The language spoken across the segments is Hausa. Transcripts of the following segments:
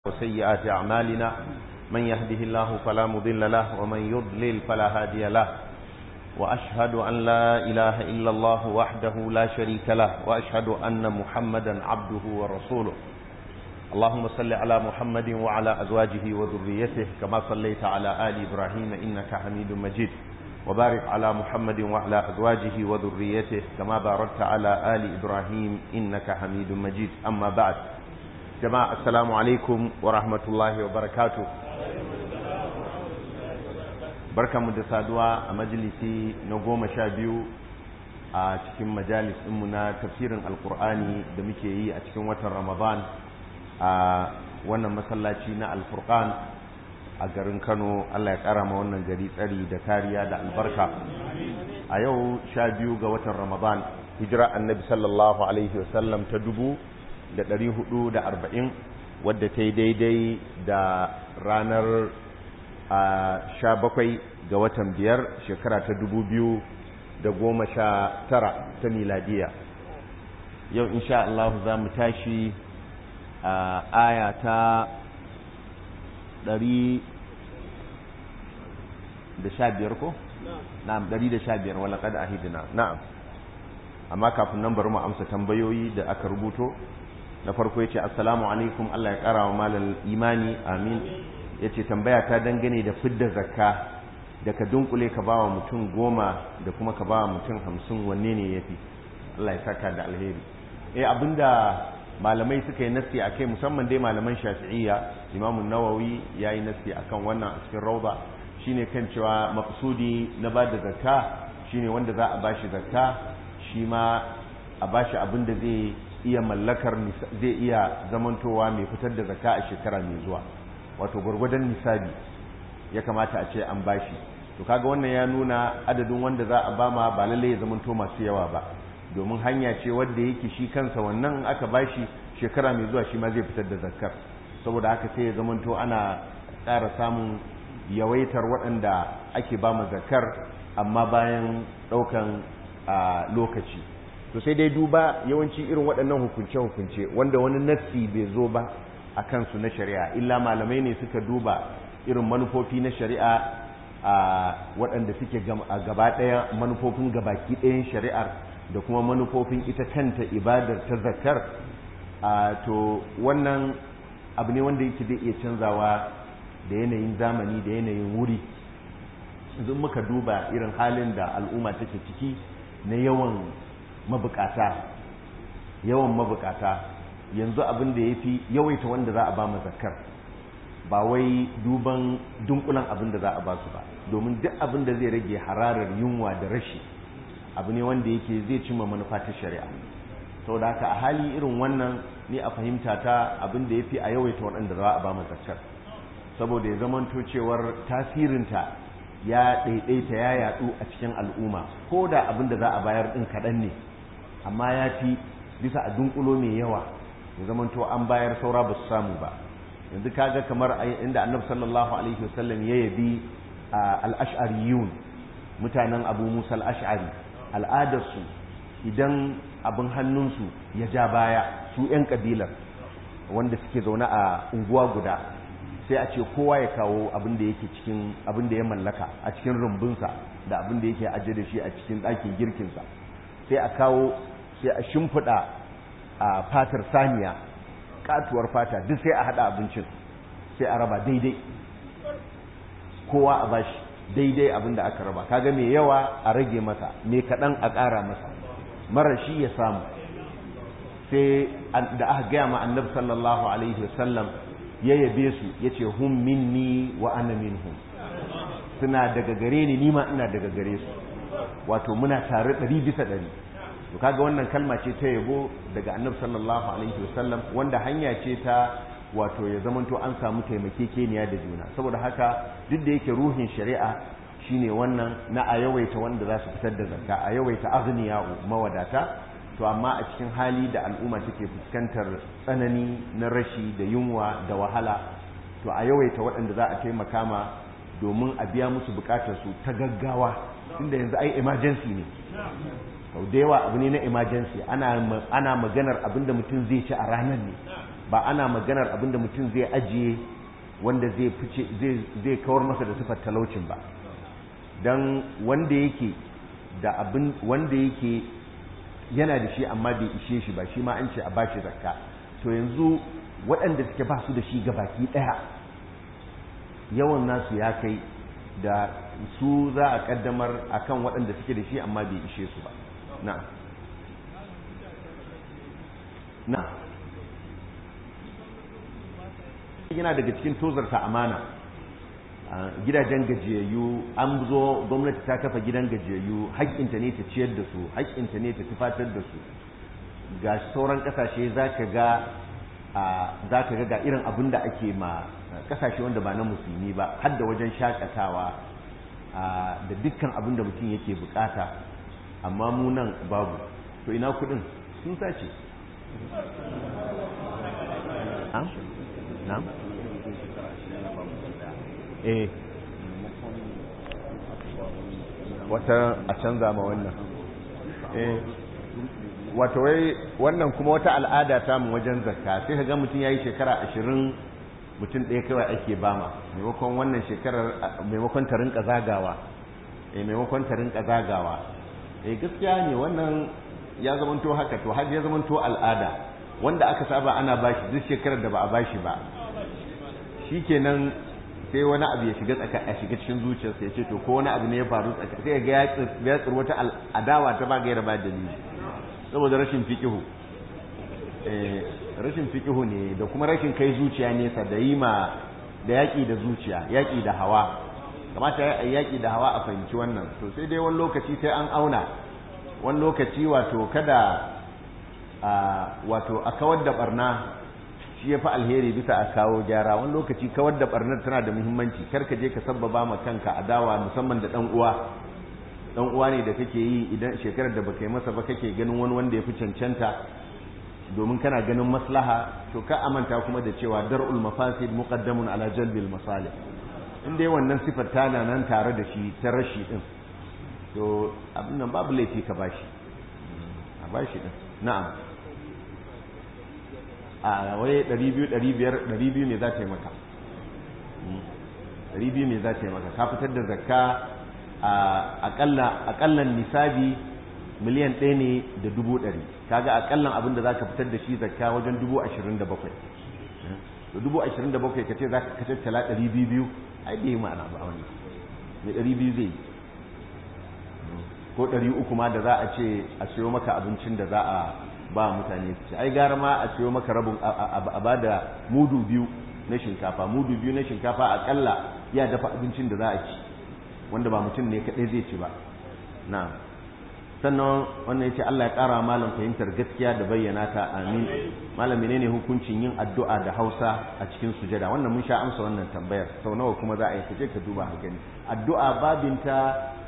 وسيئات أعمالنا من يهده الله فلا مضل له ومن يضلل فلا هادي له وأشهد أن لا إله إلا الله وحده لا شريك له وأشهد أن محمدا عبده ورسوله اللهم صل على محمد وعلى أزواجه وذريته كما صليت على آل إبراهيم إنك حميد مجيد وبارك على محمد وعلى أزواجه وذريته كما باركت على آل إبراهيم إنك حميد مجيد أما بعد جماعة السلام عليكم ورحمة الله وبركاته barka mu da saduwa a majalisi na goma sha biyu a cikin majalis ɗinmu na tafsirin alkur'ani da muke yi a cikin watan ramadan a wannan masallaci na alfurqan a garin kano allah ya ƙara ma wannan gari tsari da kariya da albarka a yau sha biyu ga watan ramadan hijira annabi sallallahu alaihi wasallam ta dubu da ɗari hudu da arba'in wadda ta yi daidai da ranar a sha bakwai ga watan biyar shekara ta dubu biyu da goma sha tara ta miladiya yau insha Allah za mu tashi a aya ta ɗari da sha biyar ko? na'am ɗari da sha biyar wala kada ahidina na'am amma kafin nan bari mu amsa tambayoyi da aka rubuto na farko ya ce assalamu alaikum Allah ya ƙara wa malal imani amin ya ce tambaya ta dangane da fidda zakka da ka dunkule ka bawa mutum goma da kuma ka bawa mutum hamsin wanne ne ya fi Allah ya saka da alheri eh abinda malamai suka yi nasi a kai musamman dai malaman shafi'iyya imamu nawawi ya yi nasi a kan wannan a cikin rauda shine kan cewa maksudi na ba da zakka shine wanda za a bashi zakka shi ma a bashi abin da zai iya mallakar zai iya zamantowa mai fitar da zakka a shekara mai zuwa wato gwargwadon nisabi ya kamata a ce an bashi to kaga wannan ya nuna adadin wanda za a bama ba lalle ya zamanto masu yawa ba domin hanya ce wanda yake shi kansa wannan aka bashi shekara mai zuwa shi ma zai fitar da zakkar saboda haka sai ya zamanto ana ƙara samun yawaitar waɗanda ake ba zakkar amma bayan ɗaukan lokaci to sai dai duba yawanci irin waɗannan hukunce-hukunce wanda wani nassi bai zo ba a kansu na shari'a illa malamai ne suka duba irin manufofi na shari'a a waɗanda suke gaba ɗaya manufofin gabaki ɗayan shari'ar da kuma manufofin ita kanta ibadar ta zakar to wannan abu ne wanda yake zai iya canzawa da yanayin zamani da yanayin wuri yanzu muka duba irin halin da al'umma take ciki na yawan mabukata yawan mabukata yanzu abin da ya fi yawaita wanda za a ba mu zakar ba wai duban dunkulan abin da za a ba su ba domin duk abin da zai rage hararar yunwa da rashi abu ne wanda yake zai cimma manufa ta shari'a sau da haka a hali irin wannan ni a fahimta ta abin da ya fi a yawaita waɗanda za a ba mu zakar saboda ya zamanto cewar tasirinta ya ɗaiɗaita ya yaɗu a cikin al'umma ko da abin da za a bayar ɗin kaɗan ne amma ya fi bisa a dunkulo mai yawa ya zamanto an bayar saura ba su samu ba yanzu kaga kamar inda annabi sallallahu alaihi wasallam ya yabi al-ash'ariyun mutanen abu musa al-ash'ari al'adarsu idan abin hannunsu ya ja baya su 'yan kabilar wanda suke zaune a unguwa guda sai a ce kowa ya kawo abin da yake cikin abin da ya mallaka a cikin rumbunsa da abin da yake ajiye da shi a cikin ɗakin girkinsa sai a kawo sai a shimfiɗa a fatar saniya katuwar fata duk sai a hada abincin sai a raba daidai kowa a bashi daidai abin da aka raba kaga mai yawa a rage masa mai kaɗan a ƙara masa mara shi ya samu sai da aka gaya ma annabi sallallahu alaihi wasallam ya yabe su ya ce hum minni wa ana minhum suna daga gare ni nima ina daga gare su wato muna tare ɗari bisa ɗari to kaga wannan kalma ce ta yabo daga annabi sallallahu alaihi wasallam wanda hanya ce ta wato ya zamanto an samu taimakekeniya da juna saboda haka duk da yake ruhin shari'a shine wannan na a yawaita wanda za su fitar da zakka a yawaita aghniya'u mawadata to amma a cikin hali da al'umma take fuskantar tsanani na rashi da yunwa da wahala to a yawaita waɗanda za a taimaka ma domin a biya musu bukatar su ta gaggawa tunda yanzu ai emergency ne sau da yawa abu ne na emergency ana maganar abinda mutum zai ci a ranar ne ba ana maganar abinda mutum zai ajiye wanda zai fice zai kawar masa da sifar talaucin ba don wanda yake da abin wanda yake yana da shi amma bai ishe shi ba shi ma an ce a bashi zakka to yanzu waɗanda suke ba su da shi baki ɗaya yawan nasu ya kai da su za a ƙaddamar akan waɗanda suke da shi amma bai ishe su ba na na yana daga cikin tozarta amana gidajen gajiyayyu an zo gwamnati ta kafa gidan gajiyayyu haƙƙinta ne ta ciyar da su haƙƙinta ne ta tufatar da su ga sauran ƙasashe za ka ga za ka ga ga irin abin da ake ma ƙasashe wanda ba na musulmi ba har da wajen shakatawa da dukkan abin da mutum yake bukata amma mu nan babu to ina kuɗin sun sace na'am eh wata a canza ma wannan eh wato wai wannan kuma wata al'ada ta mu wajen zakka sai kaga mutum yayi shekara ashirin mutum ɗaya kawai ake bama maimakon wannan shekarar maimakon ta rinka zagawa eh maimakon ta rinka zagawa eh gaskiya ne wannan ya zamanto haka to har ya zamanto al'ada wanda aka saba ana bashi duk shekarar da ba a bashi ba shikenan sai wani abu ya shiga tsaka a shiga cikin zuciyarsa ya ce to ko wani abu ne ya faru tsaka sai ga ya tsir wata adawa ta ba gaira ba dalili saboda rashin fiqihu eh rashin fiqihu ne da kuma rashin kai zuciya nesa da yi ma da yaki da zuciya yaki da hawa kamata ya yi yaki da hawa a fahimci wannan to sai dai wani lokaci sai an auna wani lokaci wato kada a wato a kawar da barna shi ya fi alheri bisa a kawo gyara wani lokaci kawar da barnar tana da muhimmanci kar ka je ka sabbaba ma kanka adawa musamman da dan uwa dan uwa ne da kake yi idan shekarar da baka yi masa ba kake ganin wani wanda ya fi cancanta domin kana ganin maslaha to ka amanta kuma da cewa dar'ul mafasid muqaddamun ala jalbil masalih in dai wannan sifar tana nan tare da shi ta rashi din to abin nan babu laifi ka bashi a bashi din na'am a waye 200 500 200 ne za ta yi maka 200 ne za ta yi maka ka fitar da zakka a akalla akallan nisabi miliyan ɗaya ne da dubu ɗari kaga akallan abin da za ka fitar da shi zakka wajen dubu ashirin da bakwai da dubu ashirin da bakwai ka ce za ka tattala ɗari biyu biyu ai bai yi ma'ana ba wannan mai ɗari biyu zai yi ko ɗari uku ma da za a ce a siyo maka abincin da za a ba mutane su ci ai gara ma a siyo maka rabin a ba da mudu biyu na shinkafa mudu biyu na shinkafa akalla ya dafa abincin da za a ci wanda ba mutum ne kaɗai zai ci ba na sannan wannan yace Allah ya ƙara malam fahimtar gaskiya da bayyana ta amin malam menene hukuncin yin addu'a da Hausa a cikin sujada wannan mun sha amsa wannan tambayar sau nawa kuma za a yi kaje ka duba a gani addu'a babinta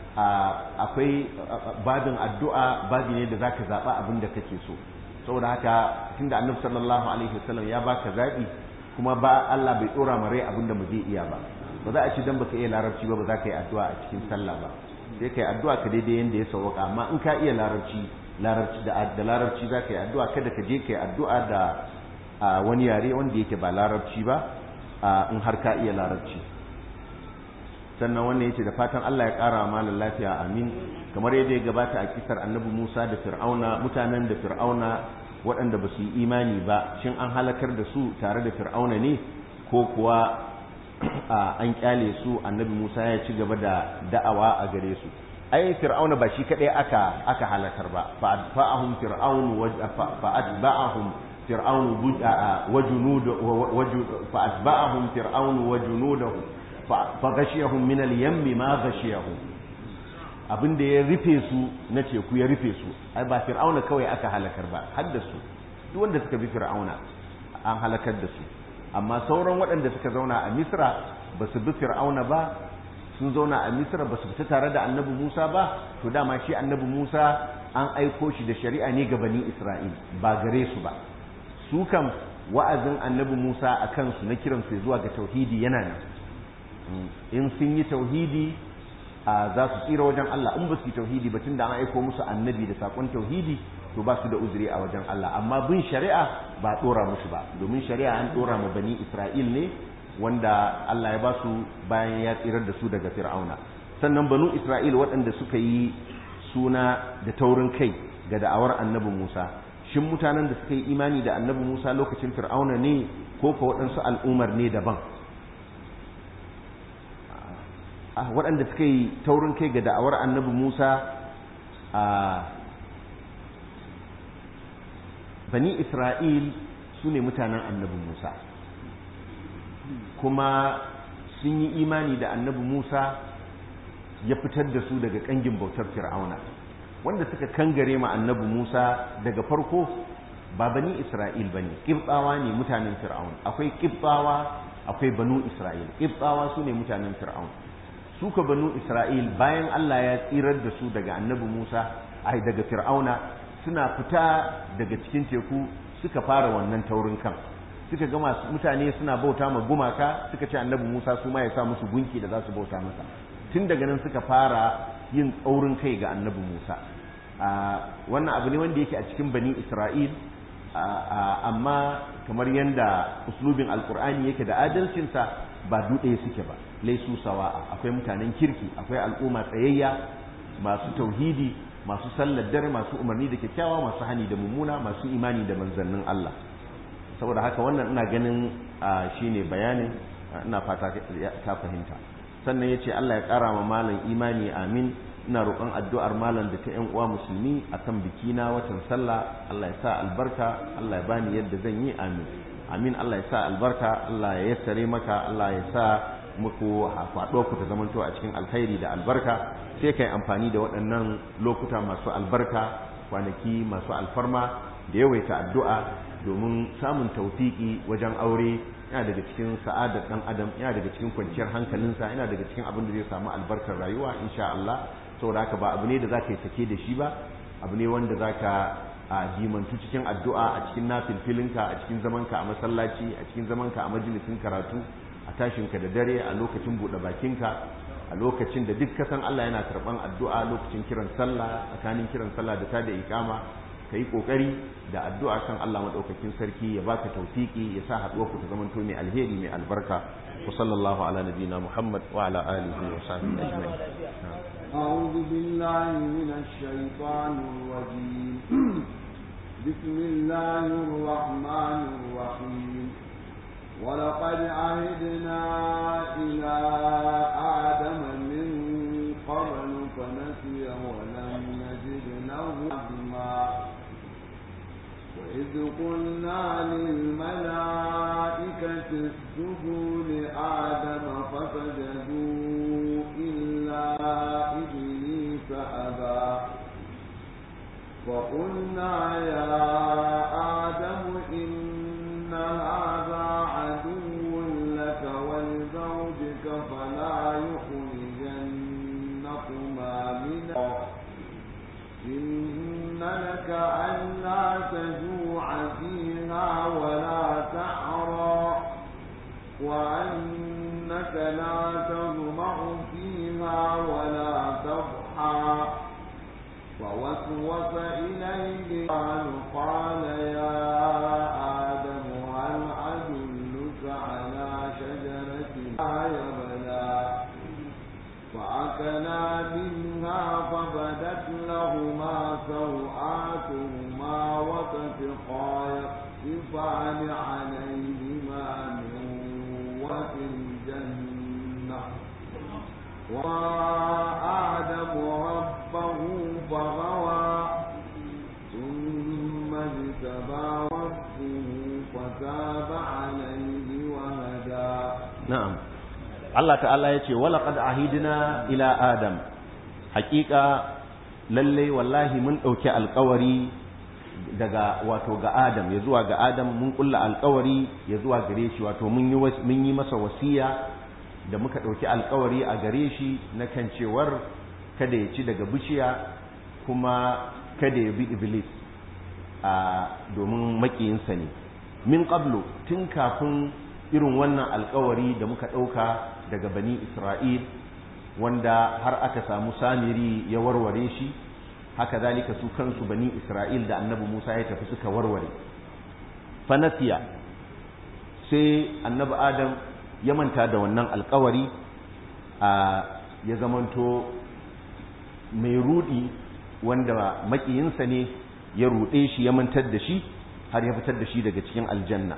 akwai babin addu'a babi ne da zaka zaba abin da kake so saboda haka tunda annabi sallallahu alaihi wasallam ya baka zabi kuma ba Allah bai dora ma rai abin da mu zai iya ba ba za a ci dan baka iya larabci ba ba za ka yi addu'a a cikin sallah ba sai kai addu'a ka daidai yanda ya sauka amma in ka iya larabci larabci da da larabci za ka yi addu'a kada ka je ka yi addu'a da wani yare wanda yake ba larabci ba in har ka iya larabci sannan wannan yace da fatan Allah ya ƙara malam lafiya amin kamar yadda ya gabata a kisar annabi Musa da Fir'auna mutanen da Fir'auna waɗanda ba su yi imani ba shin an halakar da su tare da Fir'auna ne ko kuwa an kyale su annabi Musa ya ci gaba da da'awa a gare su ai Fir'auna ba shi kadai aka aka halakar ba fa fa'ahum fir'aunu fa atba'ahum fir'aunu wa junudu fa atba'ahum fir'aunu wa junudahu fagashiyahum min al-yammi ma gashiyahum abin da ya rufe su na teku ya rufe su ai ba fir'auna kawai aka halakar ba har da su duk wanda suka bi fir'auna an halakar da su amma sauran waɗanda suka zauna a misra ba su bi fir'auna ba sun zauna a misra ba su fita tare da annabi musa ba to dama shi annabi musa an aiko shi da shari'a ne ga bani isra'il ba gare su ba su kam wa'azin annabi musa a kansu na kiransu zuwa ga tauhidi yana nan in sun yi tauhidi za su tsira wajen Allah in ba su yi tauhidi ba tunda an aiko musu annabi da sakon tauhidi to ba su da uzuri a wajen Allah amma bin shari'a ba dora musu ba domin shari'a an dora ma bani isra'il ne wanda Allah ya ba su bayan ya tsirar da su daga fir'auna sannan banu isra'il waɗanda suka yi suna da taurin kai ga da'awar annabi musa shin mutanen da suka yi imani da annabi musa lokacin fir'auna ne ko ka waɗansu al'ummar ne daban waɗanda suka yi taurin kai ga da'awar annabi musa a bani isra'il su ne mutanen annabi musa kuma sun yi imani da annabi musa ya fitar da su daga ƙangin bautar fir'auna wanda suka kangare ma annabi musa daga farko ba bani isra'il ba ne ƙibɓawa ne mutanen fir'aun akwai ƙibɓawa akwai banu isra'il ƙibɓawa su ne mutanen fir'aun su ka banu isra'il bayan allah ya tsirar da su daga annabi musa ai daga fir'auna suna fita daga cikin teku suka fara wannan taurin kan suka ga masu mutane suna bauta ma gumaka suka ce annabi musa su ma ya sa musu gunki da za su bauta masa tun daga nan suka fara yin tsaurin kai ga annabi musa wannan abu ne wanda yake a cikin bani isra'il amma kamar yadda uslubin alkur'ani yake da adalcinsa ba duɗe suke ba laisu sawa'a akwai mutanen kirki akwai al'umma tsayayya masu tauhidi masu sallar dare masu umarni da kyakkyawa masu hani da mummuna masu imani da manzannin Allah saboda haka wannan ina ganin shine bayanin ina fata ka fahimta sannan yace Allah ya ƙara ma malam imani amin ina roƙon addu'ar malam da ta ƴan uwa musulmi akan biki na watan sallah Allah ya sa albarka Allah ya bani yadda zan yi amin amin Allah ya sa albarka Allah ya yassare maka Allah ya sa muku faɗo ku ta zamanto a cikin alkhairi da albarka sai kai amfani da waɗannan lokuta masu albarka kwanaki masu alfarma da yawaita addu'a domin samun taufiki wajen aure yana daga cikin sa'adar ɗan adam yana daga cikin kwanciyar hankalinsa yana daga cikin abin da zai samu albarkar rayuwa insha Allah saboda haka ba abu ne da zaka yi sake da shi ba abu ne wanda zaka a jimantu cikin addu'a a cikin nafilfilinka a cikin zamanka a masallaci a cikin zamanka a majalisin karatu a tashinka da dare a lokacin buɗe bakinka a lokacin da duk kasan Allah yana karɓan addu'a lokacin kiran sallah tsakanin kiran sallah da ta da ikama ka yi ƙoƙari da addu'a kan Allah maɗaukakin sarki ya baka taufiki ya sa haɗuwar ku ta zamanto mai alheri mai albarka wa sallallahu ala nabiyina Muhammad wa ala alihi wa sahbihi ajma'in أعوذ بالله من الشيطان الرجيم بسم الله الرحمن الرحيم ولقد عهدنا إلى آدم من قبل فنسي ولم نجد له عزما وإذ قلنا للملائكة اسجدوا لآدم فسجدوا إلا إبليس أبى وقلنا يا آدم إن هذا عدو لك ولزوجك فلا يخرجنكما من إن لك ألا تجوع فيها ولا تعرى وأنك لا تظمأ فيها ولا تضحى فوسوس إليه قال قال يا آدم هل أدلك على شجرة يبلى فأكلا منها فبدت لهما سوآتهما وتفقا يخصفان عليهما من ورث الجنة وآدم ربه فغوى ثم اجتبى ربه فتاب عليه وهدى na'am Allah ta'ala ya ce walaƙad ahidina ila adam hakika lalle wallahi mun ɗauki alkawari daga wato ga adam ya zuwa ga adam mun kulla alkawari ya zuwa gare shi wato mun yi mun yi masa wasiya da muka ɗauki alkawari a gare shi na kan cewar kada ya ci daga bishiya kuma kada ya bi iblis a domin makiyinsa ne min qablu tun kafin irin wannan alkawari da muka ɗauka daga bani isra'il wanda har aka samu samiri ya warware shi haka zalika su kansu bani isra'il da annabi musa ya tafi suka warware fanasiya sai annabi adam ya manta da wannan alkawari a ya zamanto mai rudi wanda makiyinsa ne ya ruɗe shi ya mantar da shi har ya fitar da shi daga cikin aljanna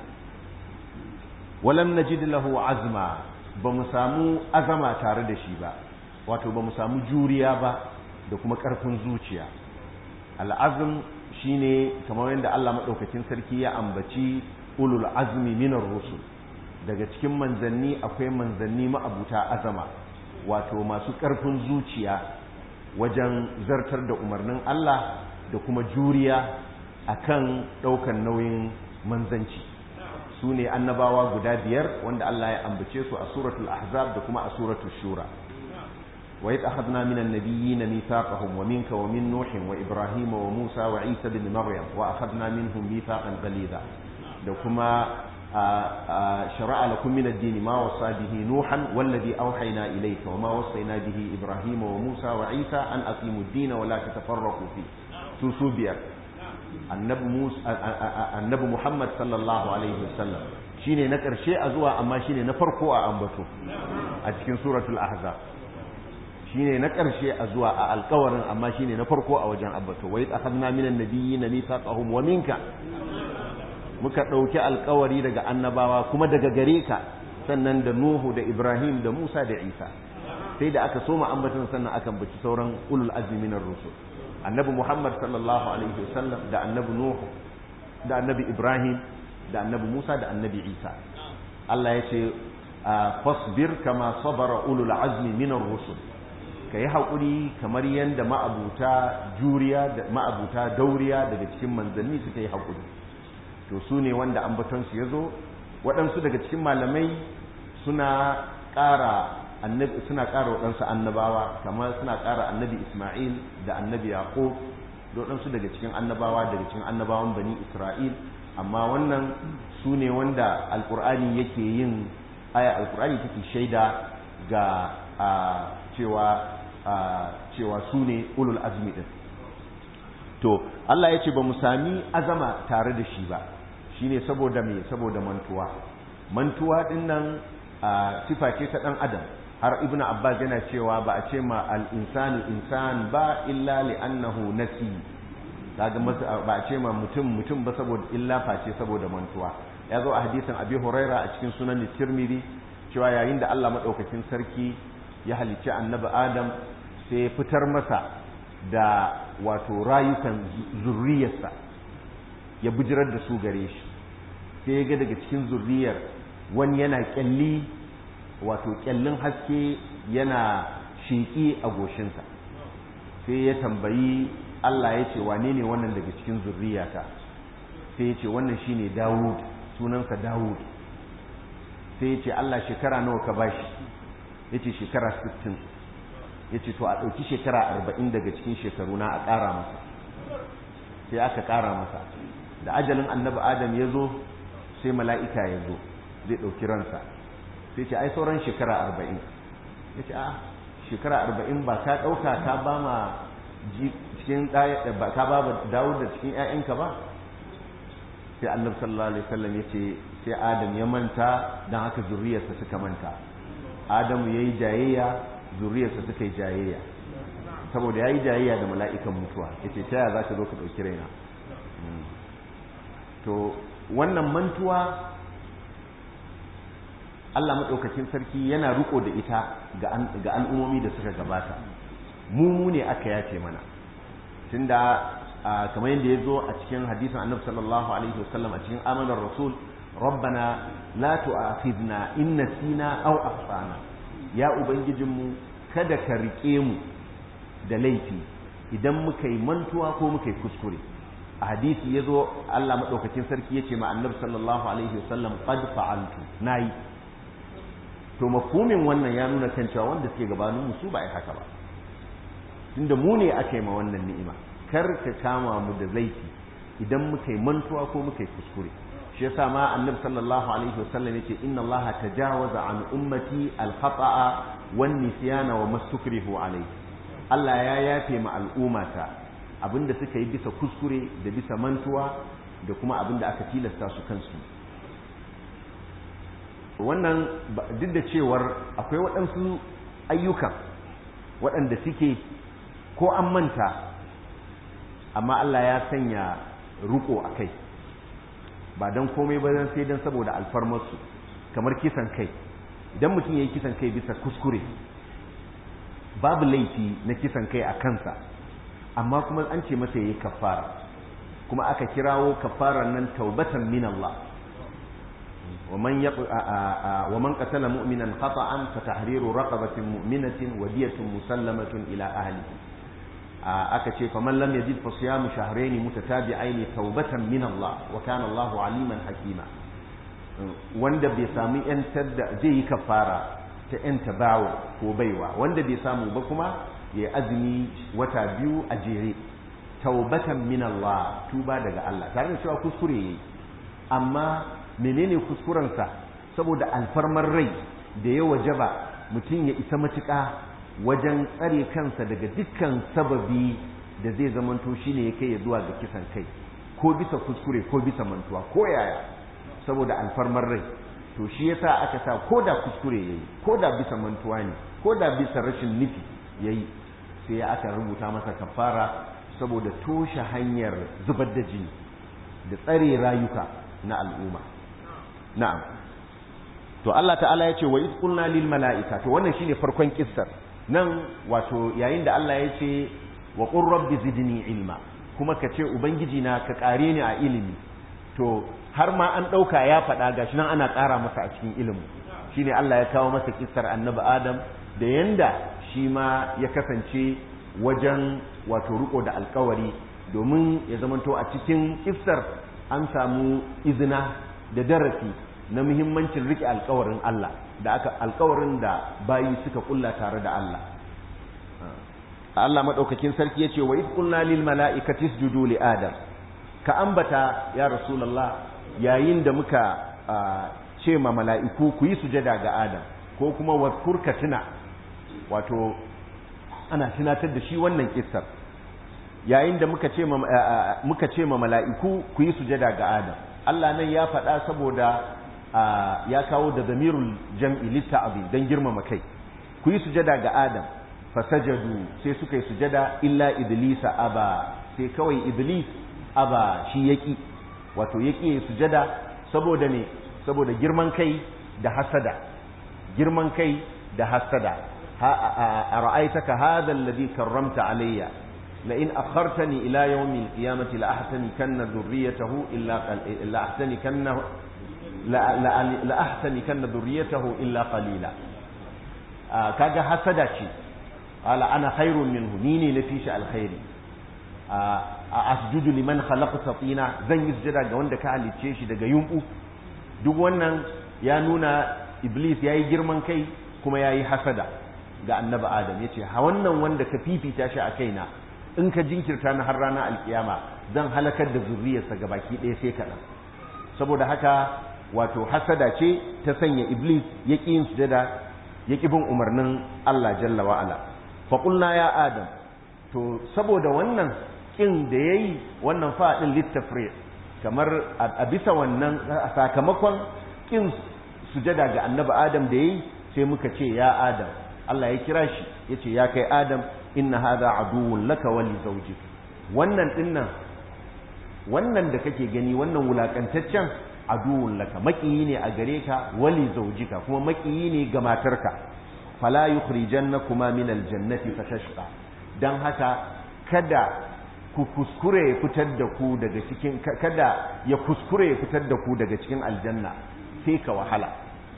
walam najid lahu azma ba mu samu azama tare da shi ba wato ba mu samu juriya ba da kuma ƙarfin zuciya al'azm shine kamar yadda Allah maɗaukakin sarki ya ambaci ulul azmi minar rusul daga cikin manzanni akwai manzanni ma'abuta azama wato masu ƙarfin zuciya wajen zartar da umarnin Allah da kuma juriya akan ɗaukan nauyin manzanci su ne annabawa guda biyar wanda Allah ya ambace su a suratul ahzab da kuma a suratul shura wa yadda akhadna minan nabiyyin mithaqahum wa minka wa min nuh wa ibrahim wa musa wa isa bin maryam wa akhadna minhum mithaqan ghalidha da kuma شرع لكم من الدين ما وصى به نوحا والذي أوحينا إليك وما وصينا به إبراهيم وموسى وعيسى أن أقيموا الدين ولا تتفرقوا فيه سوسو بير النبي موسى النبي محمد صلى الله عليه وسلم shine na ƙarshe a zuwa amma shine na farko a ambato a cikin suratul ahzab shine na ƙarshe a zuwa a alƙawarin amma shine na farko a wajen ambato wa idh akhadna minan nabiyyin mithaqahum wa minka muka ɗauki alkawari daga annabawa kuma daga gare ka sannan da Nuhu da Ibrahim da Musa da Isa sai da aka soma ambaton sannan aka baci sauran ulul azmi minar rusul annabi Muhammad sallallahu alaihi wasallam da annabi Nuhu da annabi Ibrahim da annabi Musa da annabi Isa Allah ya ce fasbir kama sabara ulul azmi minar rusul kayi haƙuri kamar yadda ma'abuta juriya da ma'abuta dauriya daga cikin manzanni suka yi haƙuri to su ne wanda ambatonsu ya zo waɗansu daga cikin malamai suna ƙara annabi suna ƙara waɗansu annabawa kamar suna ƙara annabi Ismail da annabi Yaqub da waɗansu daga cikin annabawa daga cikin annabawan bani Isra'il amma wannan su ne wanda alƙur'ani yake yin aya alƙur'ani take shaida ga cewa cewa su ne ulul azmi din to Allah ya ce ba mu sami azama tare da shi ba shine saboda me saboda mantuwa mantuwa din nan sifa ce ta dan adam har ibnu abbas yana cewa ba a ce ma al insanu insan ba illa li annahu nasi kaga ba a ce ma mutum mutum ba saboda illa face saboda mantuwa ya zo a hadisin abi huraira a cikin sunan tirmidhi cewa yayin da Allah madaukakin sarki ya halicci annabi adam sai fitar masa da wato rayukan zurriyarsa ya bijirar da su gare shi sai ya ga daga cikin zurriyar wani yana kyalli wato kyallin haske yana sheƙi a goshinsa sai ya tambayi Allah ya ce wane ne wannan daga cikin zurriyata sai ya ce wannan shine Dawud sunansa Dawud sai ya ce Allah shekara nawa ka bashi ya ce shekara 60 ya ce to a ɗauki shekara 40 daga cikin shekaru na a ƙara masa sai aka ƙara masa da ajalin annabi adam ya zo sai mala'ika ya zo zai ɗauki ransa sai ce ai sauran shekara 40 ya ce a shekara 40 ba ka ɗauka ka ba ma cikin ka ba ba dawo da cikin ‘ya'yanka ba sai annabi sallallahu alaihi wasallam ya ce sai adam ya manta don haka zuriyarsa suka manta adamu ya yi jayayya zuriyarsa suka yi jayayya saboda ya yi jayayya da mala'ikan mutuwa ya ce taya za ka zo ka ɗauki raina to wannan mantuwa Allah maɗaukakin sarki yana riko da ita ga al'ummomi da suka gabata mu ne aka yace mana tunda kamar yadda ya zo a cikin hadisin annabi sallallahu alaihi wasallam a cikin amanar rasul rabbana la tu'akhidna in nasina aw akhtana ya ubangijinmu kada ka rike mu da laifi idan muka yi mantuwa ko muka yi kuskure a hadisi ya zo Allah maɗaukakin sarki ya ce ma annabi sallallahu alaihi wasallam qad fa'altu nayi to mafhumin wannan ya nuna kan cewa wanda suke gabanin mu su ba ai haka ba tunda mu ne aka yi ma wannan ni'ima kar ka kama mu da laifi idan muka yi mantuwa ko muka yi kuskure shi yasa ma annabi sallallahu alaihi wasallam yace inna Allah tajawaza an ummati al-khata'a wan nisyana wa mastukrihu alaihi Allah ya yafe ma al'ummata abinda suka yi bisa kuskure da bisa mantuwa da kuma abin da aka tilasta su kansu wannan duk da cewar akwai waɗansu ayyukan waɗanda suke ko an manta amma Allah ya sanya ruko a kai ba don komai ba sai don saboda alfarmarsu kamar kisan kai idan mutum ya yi kisan kai bisa kuskure babu laifi na kisan kai a kansa amma kuma an ce masa ya yi kafara kuma aka kirawo kafarar nan taubatan min Allah ومن يق... ومن قتل مؤمنا خطأ فتحرير رقبة مؤمنة ودية مسلمة إلى أهله aka ce faman lam yajid fa siyamu shahrayn mutatabi'ain tawbatan min Allah wa kana Allahu aliman hakima wanda bai sami yantar da zai yi kafara ta yanta bawo ko baiwa wanda bai samu ba kuma ya azumi wata biyu a jere tawbatan min Allah tuba daga Allah tare da cewa kuskure yayi amma menene kuskurensa saboda alfarmar rai da ya wajaba mutum ya isa matuƙa wajen tsare kansa daga dukkan sababi da zai zamanto shine ya kai ya zuwa ga kisan kai ko bisa kuskure ko bisa mantuwa ko yaya saboda alfarmar rai to shi yasa aka sa ko da kuskure yayi ko da bisa mantuwa ne ko da bisa rashin nufi yayi sai aka rubuta masa kafara saboda toshe hanyar zubar da jini da tsare rayuka na al'umma na'am to Allah ta'ala ya ce wa iz qulna lil mala'ika to wannan shine farkon kissar nan wato yayin da Allah ya ce wa qur rabbi zidni ilma kuma ka ce ubangiji na ka kare ni a ilimi to har ma an dauka ya faɗa gashi nan ana ƙara masa a cikin ilimi shine Allah ya kawo masa kissar annabi Adam da yanda shi ma ya kasance wajen wato riko da alkawari domin ya zamanto a cikin kissar an samu izina da darasi na muhimmancin rike alkawarin Allah da aka alkawarin da bayi suka kulla tare da Allah Allah madaukakin sarki yace wa id qulna lil mala'ikati isjudu li adam ka ambata ya rasulullah yayin da muka ce ma mala'iku ku yi sujada ga adam ko kuma wadkur ka tuna wato ana tunatar da shi wannan kissar yayin da muka ce ma muka ce ma mala'iku ku yi sujada ga adam Allah nan ya faɗa saboda ya kawo da zamirul jam'i litta'abi don girmama kai ku yi sujada ga adam fasajadu sai suka yi sujada illa iblisa aba sai kawai iblis aba shi yaki wato yaki sujada saboda ne saboda girman kai da hasada girman kai da hasada a ra'aitaka hadha alladhi karramta alayya la in akhartani ila yawmi al-qiyamati la ahtani kanna dhurriyyatahu illa la ahtani kanna la ahtani kanna dhurriyyatahu illa qalila kaga hasada ce ala ana khairun minhu ni ne na fi shi alkhairi a asjudu liman khalaqta tina zan yi sujada ga wanda ka halicce shi daga yumbu duk wannan ya nuna iblis yayi girman kai kuma yayi hasada ga annabi adam yace ha wannan wanda ka fifita shi a kaina in ka jinkirta na har ranar alkiyama zan halakar da zurriyarsa gabaki ɗaya sai kaɗan saboda haka wato hasada ce ta sanya iblis ya ƙi yin sujada ya ƙi bin umarnin Allah jalla wa'ala faƙulna ya adam to saboda wannan ƙin da ya yi wannan faɗin littafre kamar a bisa wannan a sakamakon ƙin sujada ga annabi adam da ya yi sai muka ce ya adam Allah ya kira shi ya ce ya kai adam inna hada aduwwun laka wali zawjik wannan dinnan wannan da kake gani wannan wulakantaccen aduwwun laka makiyi ne a gare ka wali zawjika kuma makiyi ne ga matarka fala yukhrijannakuma min aljannati fatashqa dan haka kada ku kuskure ya fitar da ku daga cikin kada ya kuskure ya fitar da ku daga cikin aljanna sai ka wahala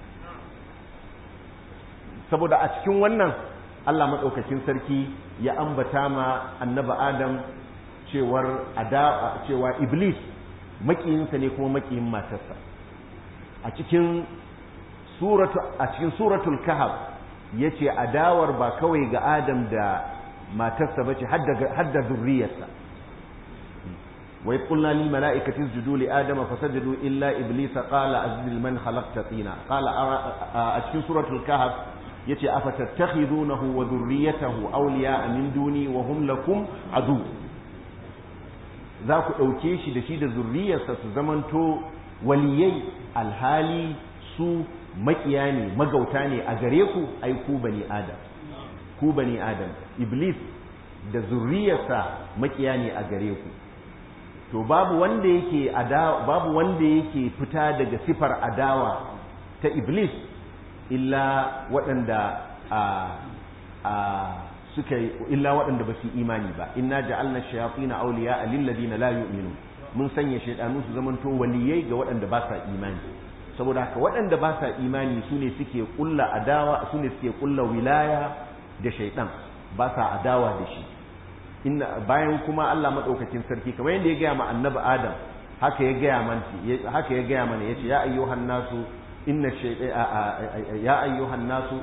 saboda a cikin wannan Allah maɗaukakin sarki ya ambata ma annaba Adam cewar ada cewa Iblis makiyinsa ne kuma makiyin matarsa a cikin suratu a cikin suratul kahf yace adawar ba kawai ga Adam da matarsa bace hadda hadda zurriyarsa wa qulna lil mala'ikati isjudu li adama fasajadu illa iblisa qala azdil man khalaqta tina qala a cikin suratul kahf yace afatattakhidunahu wa dhurriyyatahu awliya'a min duni wa hum lakum adu za ku ɗauke shi da shi da zurriyarsa su zamanto waliyai alhali su makiya ne magauta ne a gare ku ai ku bani adam ku bani adam iblis da zurriyarsa makiya ne a gare ku to babu wanda yake adawa babu wanda yake fita daga sifar adawa ta iblis illa waɗanda a a suka illa waɗanda ba su imani ba inna ja'alna shayatin awliya lil ladina la yu'minun mun sanya shaydanu su zamanto waliyai ga waɗanda ba sa imani saboda haka waɗanda ba sa imani su ne suke kulla adawa su ne suke kulla wilaya da shaidan ba sa adawa da shi inna bayan kuma Allah madaukakin sarki kamar yadda ya gaya ma annabi Adam haka ya gaya mana haka ya gaya mana yace ya ayyuhan nasu inna ya ayyuhan nasu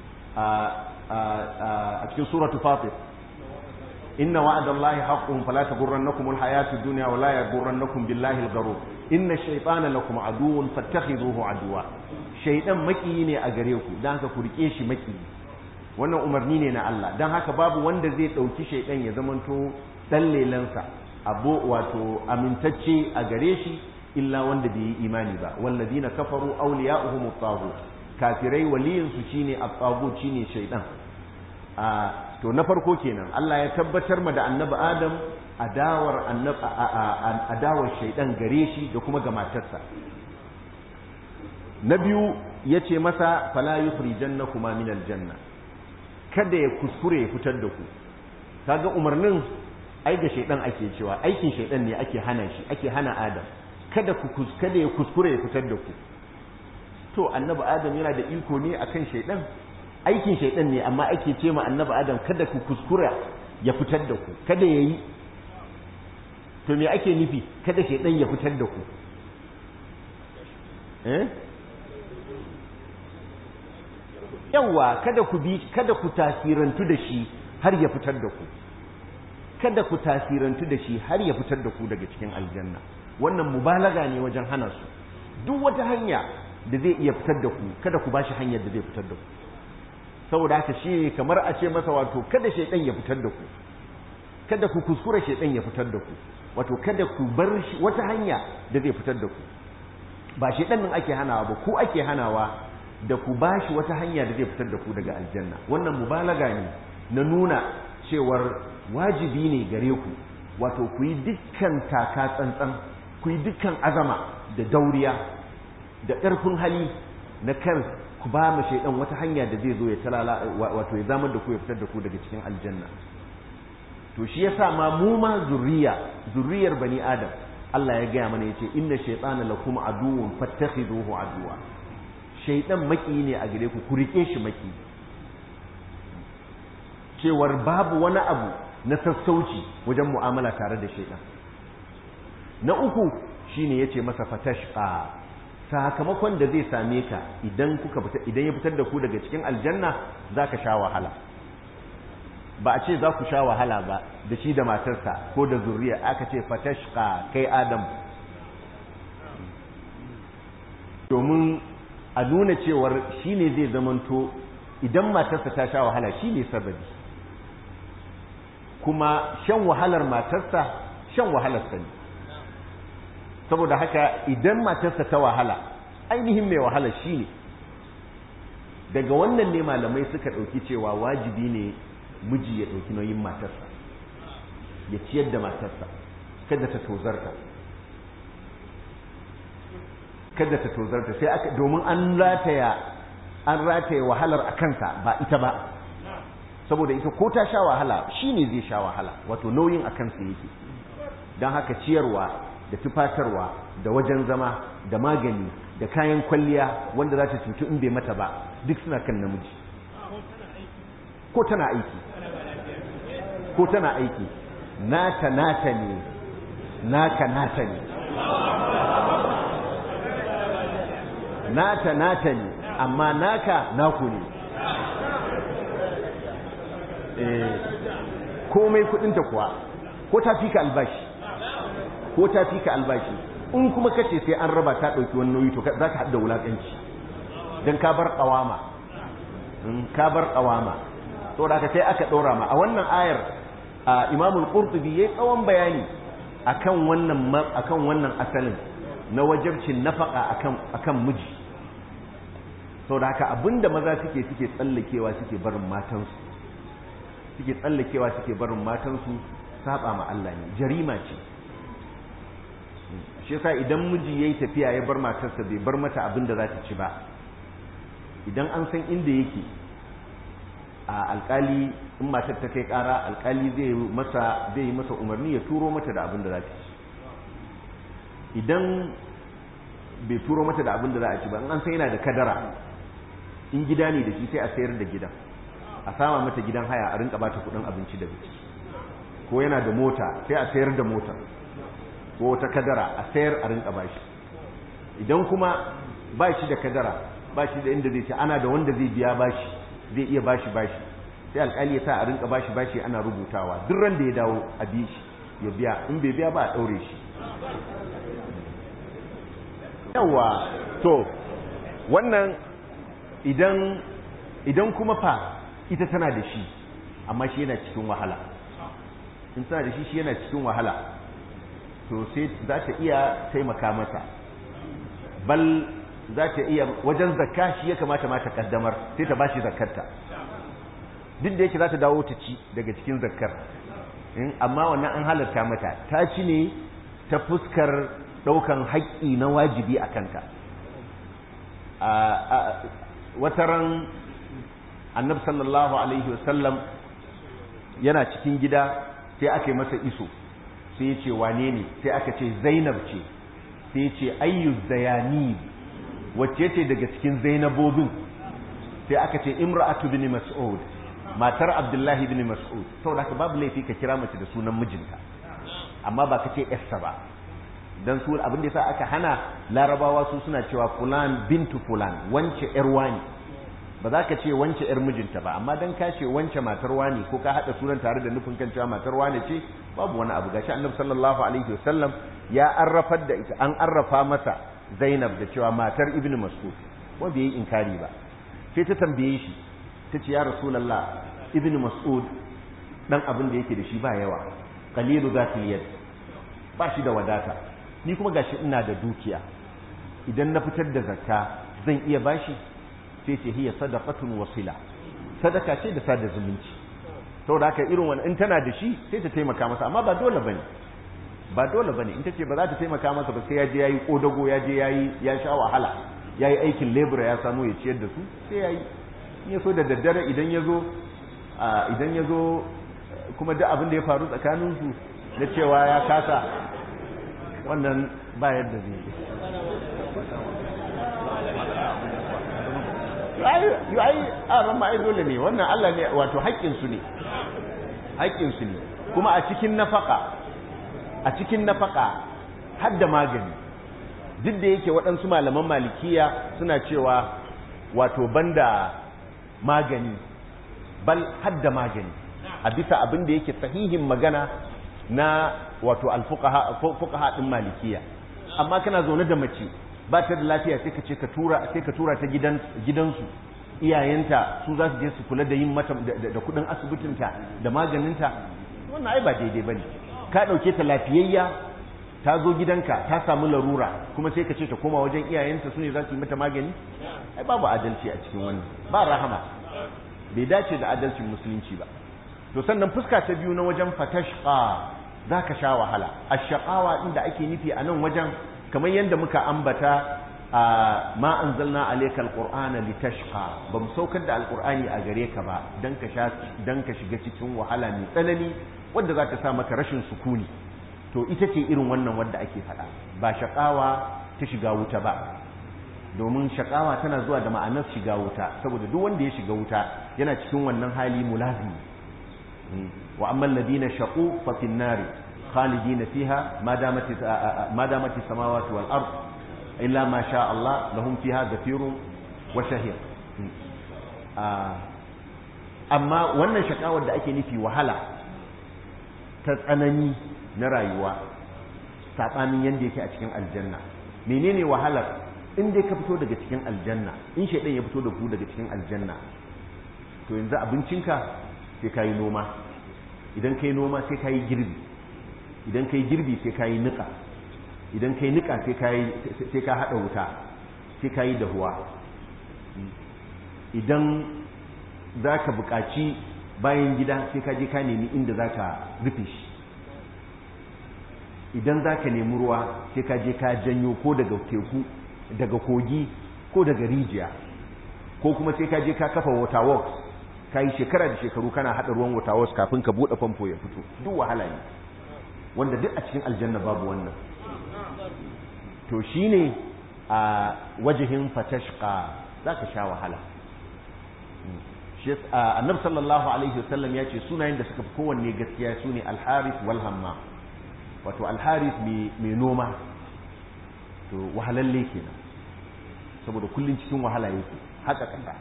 a cikin suratu fatir inna wa'adallahi haqqun fala taghurrannakum alhayatud dunya wa la yaghurrannakum billahi algharur inna shaytana lakum aduwwun fattakhidhuhu aduwa shaytan maki ne a gare ku dan haka ku rike shi maki wannan umarni ne na Allah dan haka babu wanda zai dauki shaytan ya zamanto dan lelansa abu wato amintacce a gare shi illa wanda bai yi imani ba walladina kafaru awliya'uhum at-taghut kafirai waliyin su shine at-taghut shine shaytan a to na farko kenan Allah ya tabbatar ma da annabi Adam adawar adawar shaidan gare shi da kuma ga matarsa na biyu ya ce masa fala yukhrijannakuma min aljanna kada ya kuskure ya fitar da ku kaga umarnin ai ga shaidan ake cewa aikin shaidan ne ake hana shi ake hana Adam kada ku kada ya kuskure ya fitar da ku to annabi Adam yana da iko ne akan shaidan aikin shaidan ne amma ake ce ma annabi Adam kada ku kuskura ya fitar da ku kada yayi to me ake nufi kada shaidan ya fitar da ku eh yawa kada ku bi kada ku tasirantu da shi har ya fitar da ku kada ku tasirantu da shi har ya fitar da ku daga cikin aljanna wannan mubalaga ne wajen hana su duk wata hanya da zai iya fitar da ku kada ku bashi hanyar da zai fitar da ku saboda haka shi kamar a ce masa wato kada shaidan ya fitar da ku kada ku kuskura shaidan ya fitar da ku wato kada ku bar shi wata hanya da zai fitar da ku ba shaidan nan ake hanawa ba ku ake hanawa da ku bashi wata hanya da zai fitar da ku daga aljanna wannan mubalaga ne na nuna cewar wajibi ne gare ku wato ku yi dukkan taka tsantsan ku yi dukkan azama da dauriya da ƙarfin hali na kan ku ba mu shaidan wata hanya da zai zo ya talala wato ya zamar da ku ya fitar da ku daga cikin aljanna to shi yasa ma mu ma zurriya zurriyar bani adam Allah ya gaya mana yace inna shaytana lakum aduwwun fattakhiduhu aduwa shaytan maki ne a gare ku ku rike shi maki cewar babu wani abu na sassauci wajen mu'amala tare da shaytan na uku shine yace masa fatashqa sakamakon da zai same ka idan kuka fita idan ya fitar da ku daga cikin aljanna zaka sha wahala ba a ce za ku sha wahala ba da shi da matarsa ko da zuriya aka ce fatashqa kai adam domin a nuna cewar shi ne zai zamanto idan matarsa ta sha wahala shi ne sababi kuma shan wahalar matarsa shan wahalarsa ne saboda haka idan matarsa ta wahala ainihin mai wahala shi ne daga wannan ne malamai suka ɗauki cewa wajibi ne miji ya ɗauki nauyin matarsa ya ciyar da matarsa kada ta tozarta kada ta tozarta sai aka domin an rataya an rataya wahalar a kansa ba ita ba saboda ita ko ta sha wahala shi ne zai sha wahala wato nauyin a kansa yake don haka ciyarwa da tufatarwa da wajen zama da magani da kayan kwalliya wanda za ta cutu in bai mata ba duk suna kan namiji ko tana aiki ko tana aiki naka nata ne naka nata ne nata nata ne amma naka naku ne eh komai kudinta kuwa ko ta fika albashi ko ta fika albashi in kuma kace sai an raba ta dauki wani nauyi to za ka hada wulakanci dan ka bar kawama in ka bar kawama to da sai aka ɗora ma a wannan ayar imam al-qurtubi yayi tsawon bayani akan wannan akan wannan asalin na wajabcin nafaka akan akan miji saboda haka abinda maza suke suke tsallakewa suke barin matansu suke tsallakewa suke barin matansu saba ma Allah ne jarima ce shi yasa idan miji yayi tafiya ya bar matarsa bai bar mata abin da za ta ci ba idan an san inda yake a alkali in matar ta kai kara alkali zai masa zai yi masa umarni ya turo mata da abin da za ta ci idan bai turo mata da abin da za a ci ba in an san yana da kadara in gida ne da shi sai a sayar da gidan a sama mata gidan haya a rinka bata kudin abinci da biki ko yana da mota sai a sayar da motar ko wata kadara a sayar a rinka bashi idan kuma ba shi da kadara ba shi da inda zai ce ana da wanda zai biya bashi zai iya bashi bashi sai alkali ya sa a rinka bashi bashi ana rubutawa duk ran da ya dawo a bi shi ya biya in bai biya ba a daure shi yawa to wannan idan idan kuma fa ita tana da shi amma shi yana cikin wahala in tana da shi shi yana cikin wahala to sai za ta iya taimaka mata bal za ta iya wajen zakka shi ya kamata ma ta kaddamar sai ta bashi zakkarta duk da yake za ta dawo ta ci daga cikin zakkar amma wannan an halarta mata ta ci ne ta fuskar daukan haƙƙi na wajibi a kanta wataran annab sallallahu alaihi wasallam yana cikin gida sai aka yi masa iso sai ya ce wane ne sai aka ce zainab ce sai ya ce ayyu zayani wacce ce daga cikin zainabobin sai aka ce imra'atu bin mas'ud matar abdullahi bin mas'ud saboda haka babu laifi ka kira mace da sunan mijinta amma ba ka ce yarsa ba dan su abin da yasa aka hana larabawa su suna cewa fulan bintu fulan wance yar wani ba za ka ce wance yar mijinta ba amma dan ka ce wance matar wani ko ka hada sunan tare da nufin kan cewa matar wani ce babu wani abu gashi annabi sallallahu alaihi wasallam ya arrafar da ita an arrafa masa Zainab da cewa matar Ibn Mas'ud wanda yayi inkari ba sai ta tambaye shi ta ce ya rasulullah Ibn Mas'ud dan abin da yake da shi ba yawa qalilu zati yad ba shi da wadata ni kuma gashi ina da dukiya idan na fitar da zakka zan iya bashi sai ce hiya sadaqatun wasila sadaka ce da sada zumunci saboda haka irin wannan in tana da shi sai ta taimaka masa amma ba dole bane ba dole bane in tace ba za ta taimaka masa ba sai ya je yayi kodago ya je yayi ya sha wahala yayi aikin labor ya samu ya ciyar da su sai yayi in ya so da daddare idan ya zo idan ya zo kuma duk abin da ya faru tsakanin su na cewa ya kasa wannan ba yadda zai yi yi ai a ran ma dole ne wannan Allah ne wato haƙƙinsu ne haƙƙinsu ne kuma a cikin nafaka a cikin nafaka har da magani duk da yake waɗansu malaman malikiya suna cewa wato banda magani bal har da magani a bisa abin da yake sahihin magana na wato alfuqaha din malikiya amma kana zaune da mace ba ta da lafiya sai ka ce ka tura sai ka tura ta gidan gidansu iyayenta su za su je su kula da yin mata da kudin asibitinta da maganinta wannan ai ba daidai bane ka dauke ta lafiyayya ta zo gidanka ta samu larura kuma sai ka ce ta koma wajen iyayenta su ne za su yi mata magani ai babu adalci a cikin wannan ba rahama bai dace da adalcin musulunci ba to sannan fuska ta biyu na wajen fatashqa za ka sha wahala ashaqawa inda ake nufi a nan wajen kamar yadda muka ambata a ma anzalna alaykal qur'ana litashqa bam saukar da alqur'ani a gare ka ba dan ka sha dan ka shiga cikin wahala mai tsanani wanda za ta sa maka rashin sukuni to ita ce irin wannan wanda ake faɗa ba shaqawa ta shiga wuta ba domin shaqawa tana zuwa da ma'anar shiga wuta saboda duk wanda ya shiga wuta yana cikin wannan hali mulazimi wa amma alladhina shaqu fa fin nari khalidina fiha ma damat ma damat as-samawati wal ard illa ma sha Allah lahum fiha zafirun wa shahir amma wannan shakawar da ake nufi wahala ta tsanani na rayuwa saɓanin yadda yake a cikin aljanna menene wahalar in dai ka fito daga cikin aljanna in shaidan ya fito da ku daga cikin aljanna to yanzu abincinka sai ka yi noma idan ka yi noma sai ka yi girbi idan kai girbi sai ka yi niƙa idan kai niƙa sai ka haɗa wuta sai ka yi dahuwa idan za ka buƙaci bayan gida sai ka je ka nemi inda za ka rufe shi idan za ka nemi ruwa sai ka je ka janyo ko daga teku daga kogi ko daga rijiya ko kuma sai ka je ka kafa water works ka yi shekara da shekaru kana haɗa ruwan water works kafin ka buɗe famfo ya fito duk wahala ne wanda duk a cikin aljanna babu wannan to shine a wajihin fatashqa za ka sha wahala annab sallallahu alaihi wasallam ya ce sunayen da suka fi kowanne gaskiya su ne alharis wal hamma wato alharis mai noma to wahalalle kenan saboda kullum cikin wahala yake haka kasa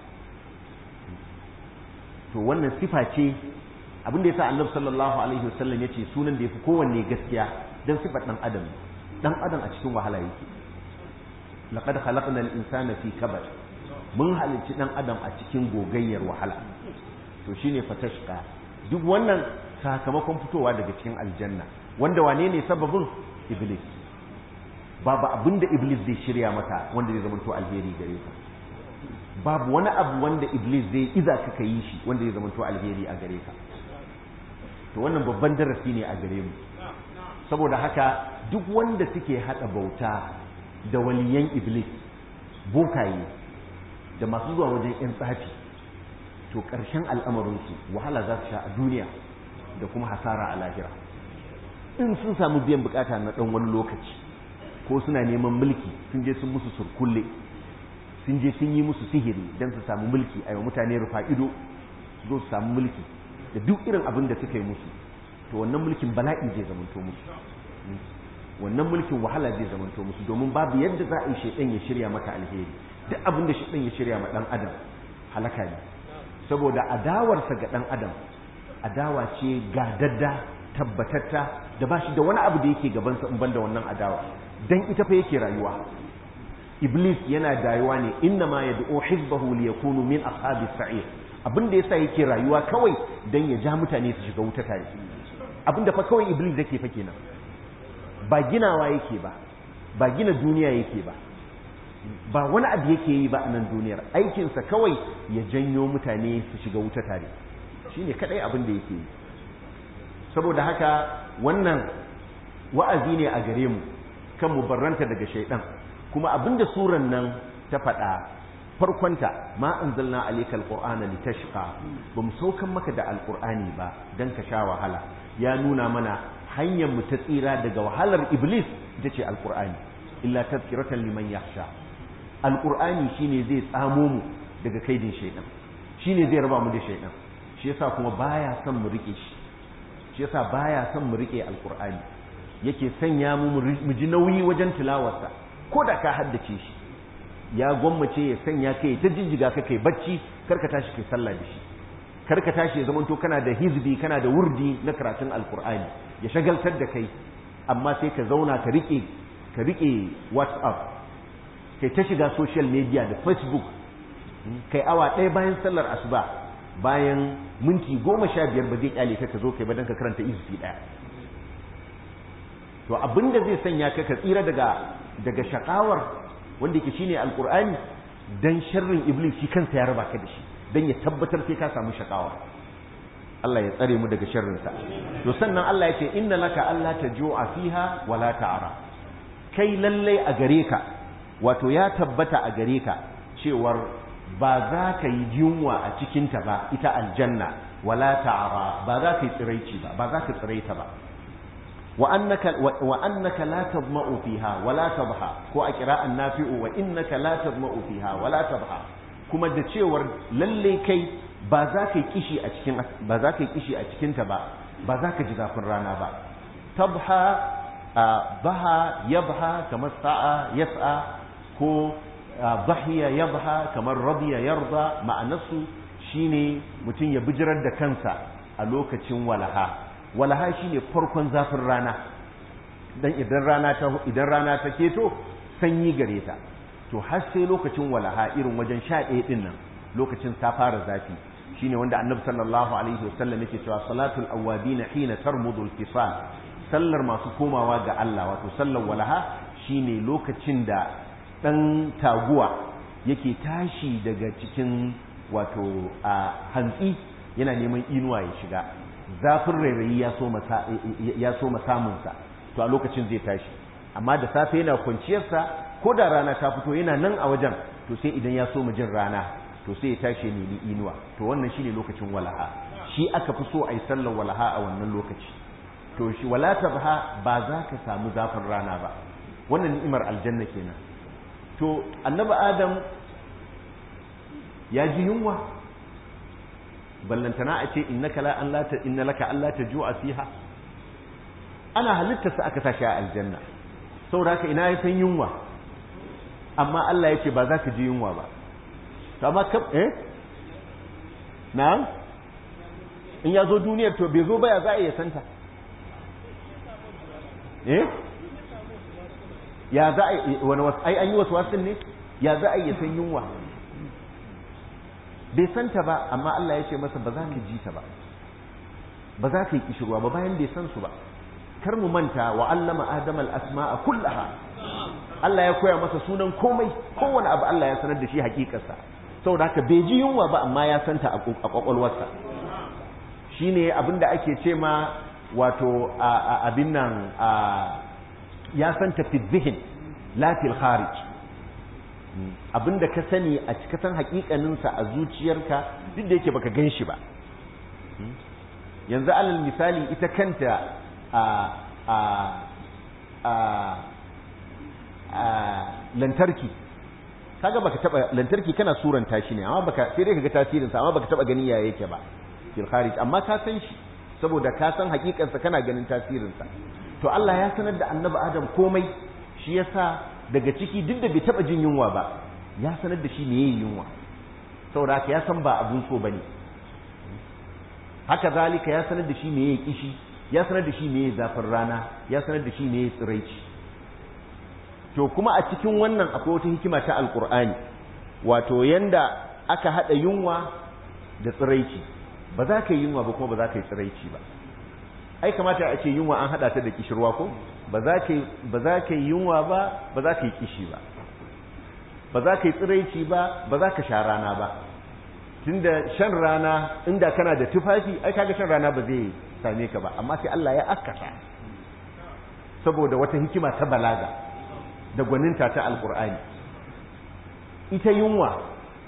to wannan sifa ce abinda ya sa annab sallallahu alaihi wasallam ya ce sunan da ya fi kowanne gaskiya don sifar ɗan adam ɗan adam a cikin wahala yake laqad khalaqnal insana fi kabad mun halicci dan adam a cikin gogayyar wahala to shine fatashqa duk wannan sakamakon fitowa daga cikin aljanna wanda wane ne sababin iblis babu abinda iblis zai shirya maka wanda zai zamanto alheri gare ka babu wani abu wanda iblis zai iza ka kai shi wanda zai zamanto alheri a gare ka to wannan babban darasi ne a gare mu saboda haka duk wanda suke hada bauta da waliyan iblis bokaye da masu zuwa wajen 'yan tsafi to ƙarshen al'amarinsu wahala za su sha a duniya da kuma hasara a lahira in sun samu biyan bukata na ɗan wani lokaci ko suna neman mulki sun je sun musu surkulle sun je sun yi musu sihiri don su samu mulki a yau mutane rufa ido su zo su samu mulki da duk irin abin da suka yi musu to wannan mulkin bala'i zai zamanto musu wannan mulkin wahala zai zamanto musu domin babu yadda za a yi shaidan ya shirya maka alheri duk abin da shaidan ya shirya ma dan adam halaka ne saboda adawarsa ga dan adam adawa ce gadadda tabbatatta da ba shi da wani abu da yake gabansa in banda wannan adawa dan ita fa yake rayuwa iblis yana dayuwa ne inna ma yad'u hizbahu liyakunu min ashabis sa'ir abin da yasa yake rayuwa kawai dan ya ja mutane su shiga wuta tare abin da fa kawai iblis yake fa kenan ba ginawa yake ba ba gina duniya yake ba ba wani abu yake yi ba a nan duniyar aikinsa kawai ya janyo mutane su shiga wuta tare shine kadai abin da yake yi saboda haka wannan wa'azi ne a gare mu kan mu barranta daga shaidan kuma abinda suran nan ta faɗa farkonta ma anzalna alayka alqur'ana litashqa bum saukan maka da alqur'ani ba dan ka sha wahala ya nuna mana hanyar mu ta tsira daga wahalar iblis ita ce alqur'ani illa tazkiratan liman yakhsha alqur'ani shine zai tsamo mu daga kaidin shaidan shine zai raba mu da shaidan shi yasa kuma baya son mu rike shi shi yasa baya son mu rike alqur'ani yake sanya mu mu ji nauyi wajen tilawarsa ko da ka haddace shi ya gwammace ya sanya kai ta jijjiga ka kai bacci karka tashi kai sallah da shi karka tashi ya zamanto kana da hizbi kana da wurdi na karatun alqur'ani ya shagaltar da kai amma sai ka zauna ka rike ka rike whatsapp kai ta shiga social media da facebook kai awa ɗaya bayan sallar asuba bayan minti goma sha biyar ba zai kyale ka ka zo kai ba don ka karanta izufi ɗaya to abinda zai sanya ka ka tsira daga daga shakawar wanda yake shine alqur'ani dan sharrin iblis shi kansa ya raba ka da shi dan ya tabbatar sai ka samu shakawa Allah ya tsare mu daga sharrin sa to sannan Allah ya ce inna laka alla tajua fiha wala ta'ara kai lalle a gare ka wato ya tabbata a gare ka cewar ba za ka yi yunwa a cikinta ba ita aljanna wala ta'ara ba za ka yi tsiraici ba ba za ka tsiraita ba wa annaka wa annaka la tadma'u fiha wala tabha ko a qira'an nafi'u wa innaka la tadma'u fiha wala tabha kuma da cewar lalle kai ba za ka yi kishi a cikin ba za ka yi kishi a cikin ta ba ba za ka ji zafin rana ba tabha baha yabha kamar sa'a yas'a ko bahiya yabha kamar radiya yarda ma'anarsu shine mutum ya bijirar da kansa a lokacin walaha walaha shine farkon zafin rana dan idan rana ta idan rana ta keto sanyi gare ta to har sai lokacin walaha irin wajen sha ɗaya ɗin nan lokacin ta fara zafi shine wanda annabi sallallahu alaihi wasallam yake cewa salatul awabin hina tarmudul fisal sallar masu komawa ga Allah wato sallar walaha shine lokacin da ɗan taguwa yake tashi daga cikin wato a hantsi yana neman inuwa ya shiga zafin rairayi ya so samunsa to a lokacin zai tashi amma da safe yana kwanciyarsa ko da rana ta fito yana nan a wajen to sai idan ya so jin rana to sai ya tashi ya nemi inuwa to wannan shine lokacin walaha shi aka fi so a yi sallar walaha a wannan lokaci to shi wala tabha ba za ka samu zafin rana ba wannan ni'imar aljanna kenan to annabi adam ya ji yunwa ballantana a ce innaka la an la ta inna laka alla tajua fiha ana halitta sa aka sashi a aljanna saboda haka ina ya san yunwa amma Allah yake ba za ka ji yunwa ba to amma kab eh na'am in ya zo duniyar to bai zo ba ya za a iya santa eh ya za a wani wasu ai an yi wasu wasu ne ya za a iya san yunwa bai santa ba amma Allah ya ce masa ba za ka ji ta ba ba za ka yi kishirwa ba bayan bai san su ba kar mu manta wa allama adam al-asma'a kullaha Allah ya koya masa sunan komai kowane abu Allah ya sanar da shi hakikarsa saboda haka bai ji yunwa ba amma ya santa a kwakwalwarsa shine abinda ake ce ma wato abin nan ya santa fi zihin la fil kharij abinda ka sani a cika san hakikaninsa a zuciyarka duk da yake baka gan shi ba yanzu alal misali ita kanta a a a a lantarki kaga baka taba lantarki kana suranta shi ne amma baka sai dai kaga tasirin sa amma baka taba ganin yaya yake ba fil kharij amma ka san shi saboda ka san hakikansa kana ganin tasirin sa to Allah ya sanar da annabi Adam komai shi yasa daga ciki duk da bai taba jin yunwa ba ya sanar da shi meye yunwa saboda haka ya san ba abun so bane haka zalika ya sanar da shi meye kishi ya sanar da shi meye zafin rana ya sanar da shi meye tsiraici to kuma a cikin wannan akwai wata hikima ta alkur'ani wato yanda aka hada yunwa da tsiraici ba za ka yi yunwa ba kuma ba za ka yi tsiraici ba ai kamata a ce yunwa an hada ta da kishirwa ko ba za ka ba za ka yi yunwa ba ba za ka yi kishi ba ba za ka yi tsiraici ba ba za ka sha rana ba tunda shan rana inda kana da tufafi ai kaga shan rana ba zai same ka ba amma sai Allah ya akkata saboda wata hikima ta balaga da gwaninta ta alkur'ani ita yunwa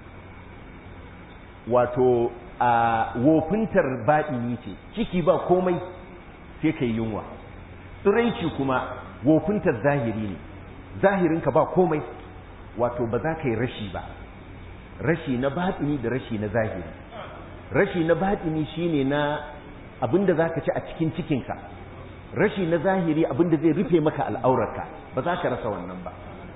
wato a wofintar baɗini ce ciki ba komai sai ka yi yunwa tsiraici kuma wofintar zahiri ne zahirinka ba komai wato ba za ka yi rashi ba rashi na baɗini da rashi na zahiri rashi na baɗini shine na abinda za ka ci a cikin cikinka rashi na zahiri abinda zai rufe maka al'aurarka ba za ka rasa wannan ba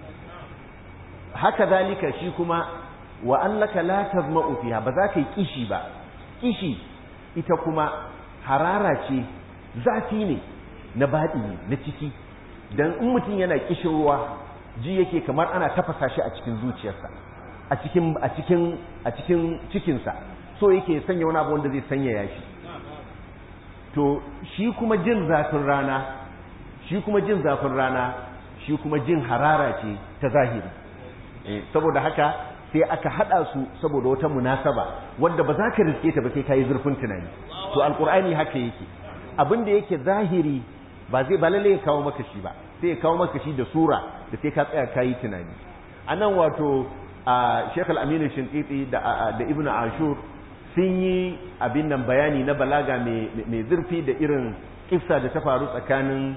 haka zalika shi kuma wa allaka la tazma'u fiha ba za ka yi kishi ba kishi ita kuma harara ce zafi ne na baɗi na ciki dan in mutum yana kishin ruwa ji yake kamar ana tafasa shi a cikin zuciyarsa a cikin a cikin a cikin cikinsa so yake sanya wani abu wanda zai sanyaya shi to shi kuma jin zafin rana shi kuma jin zafin rana shi kuma jin harara ce ta zahiri saboda haka sai aka hada su saboda wata munasaba wanda ba za ka riske ta ba sai ka yi zurfin tunani to alkur'ani haka yake abin da yake zahiri ba zai ba lalle ya kawo maka shi ba sai ya kawo maka shi da sura da sai ka tsaya ka yi tunani a nan wato a Sheikh Al-Amin Shinqiti da da Ibn Ashur sun yi abin nan bayani na balaga mai zurfi da irin kissa da ta faru tsakanin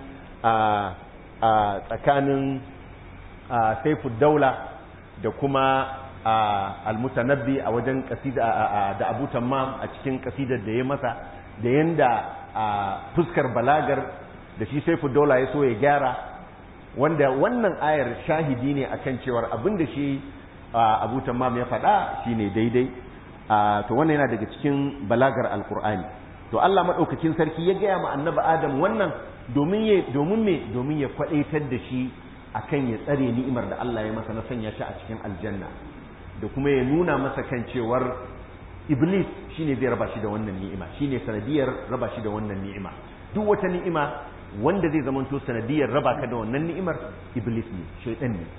a tsakanin Saifud Daula da kuma Al-Mutanabbi a wajen kasida da Abu Tammam a cikin kasidar da ya masa da yanda fuskar balagar da shi Saifud Daula ya so ya gyara wanda wannan ayar shahidi ne akan cewar abin da shi Abu Tammam ya faɗa shine daidai to wannan yana daga cikin balagar alkur'ani to Allah madaukakin sarki ya gaya ma annabi Adam wannan domin ya domin me domin ya kwadaitar da shi akan ya tsare ni'imar da Allah ya masa na sanya shi a cikin aljanna da kuma ya nuna masa kan cewar iblis shine zai raba shi da wannan ni'ima shine sanadiyar raba shi da wannan ni'ima duk wata ni'ima wanda zai zamanto sanadiyar raba ka da wannan ni'imar iblis ne shaytan ne